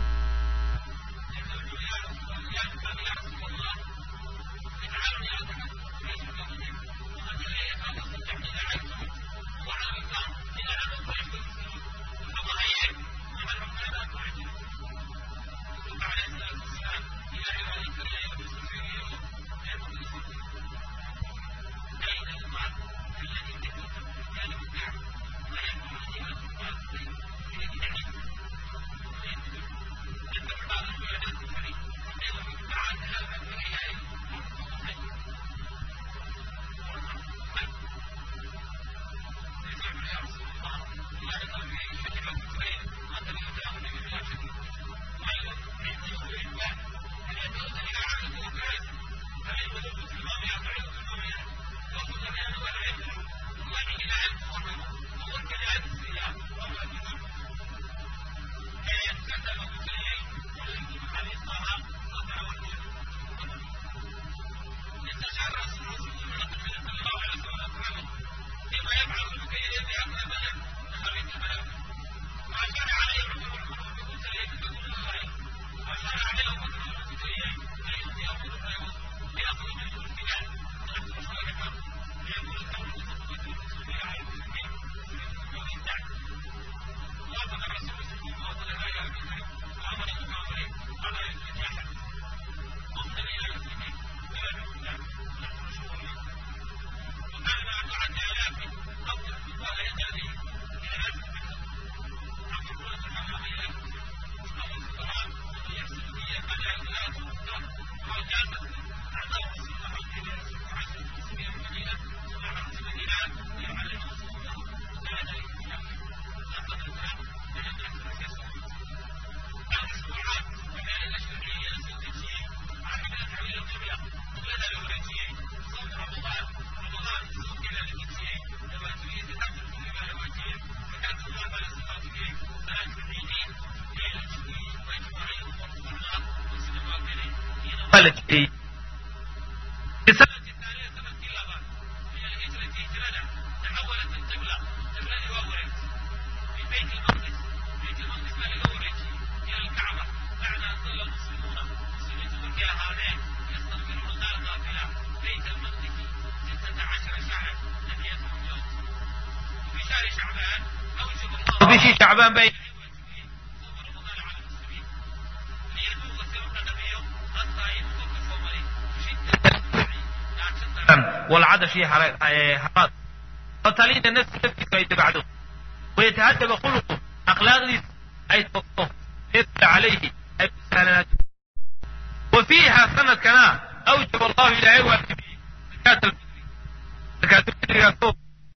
waa la jideeyey bishii shacbaan bay والعدش حرات فتلين الناس نفسه أي تبعده ويتهدب خلقه أخلاق دي أي تطف يتبع عليه أي سهلات وفيها سنة كنا أوجب الله إلى عوة زكاة الفطر زكاة الفطر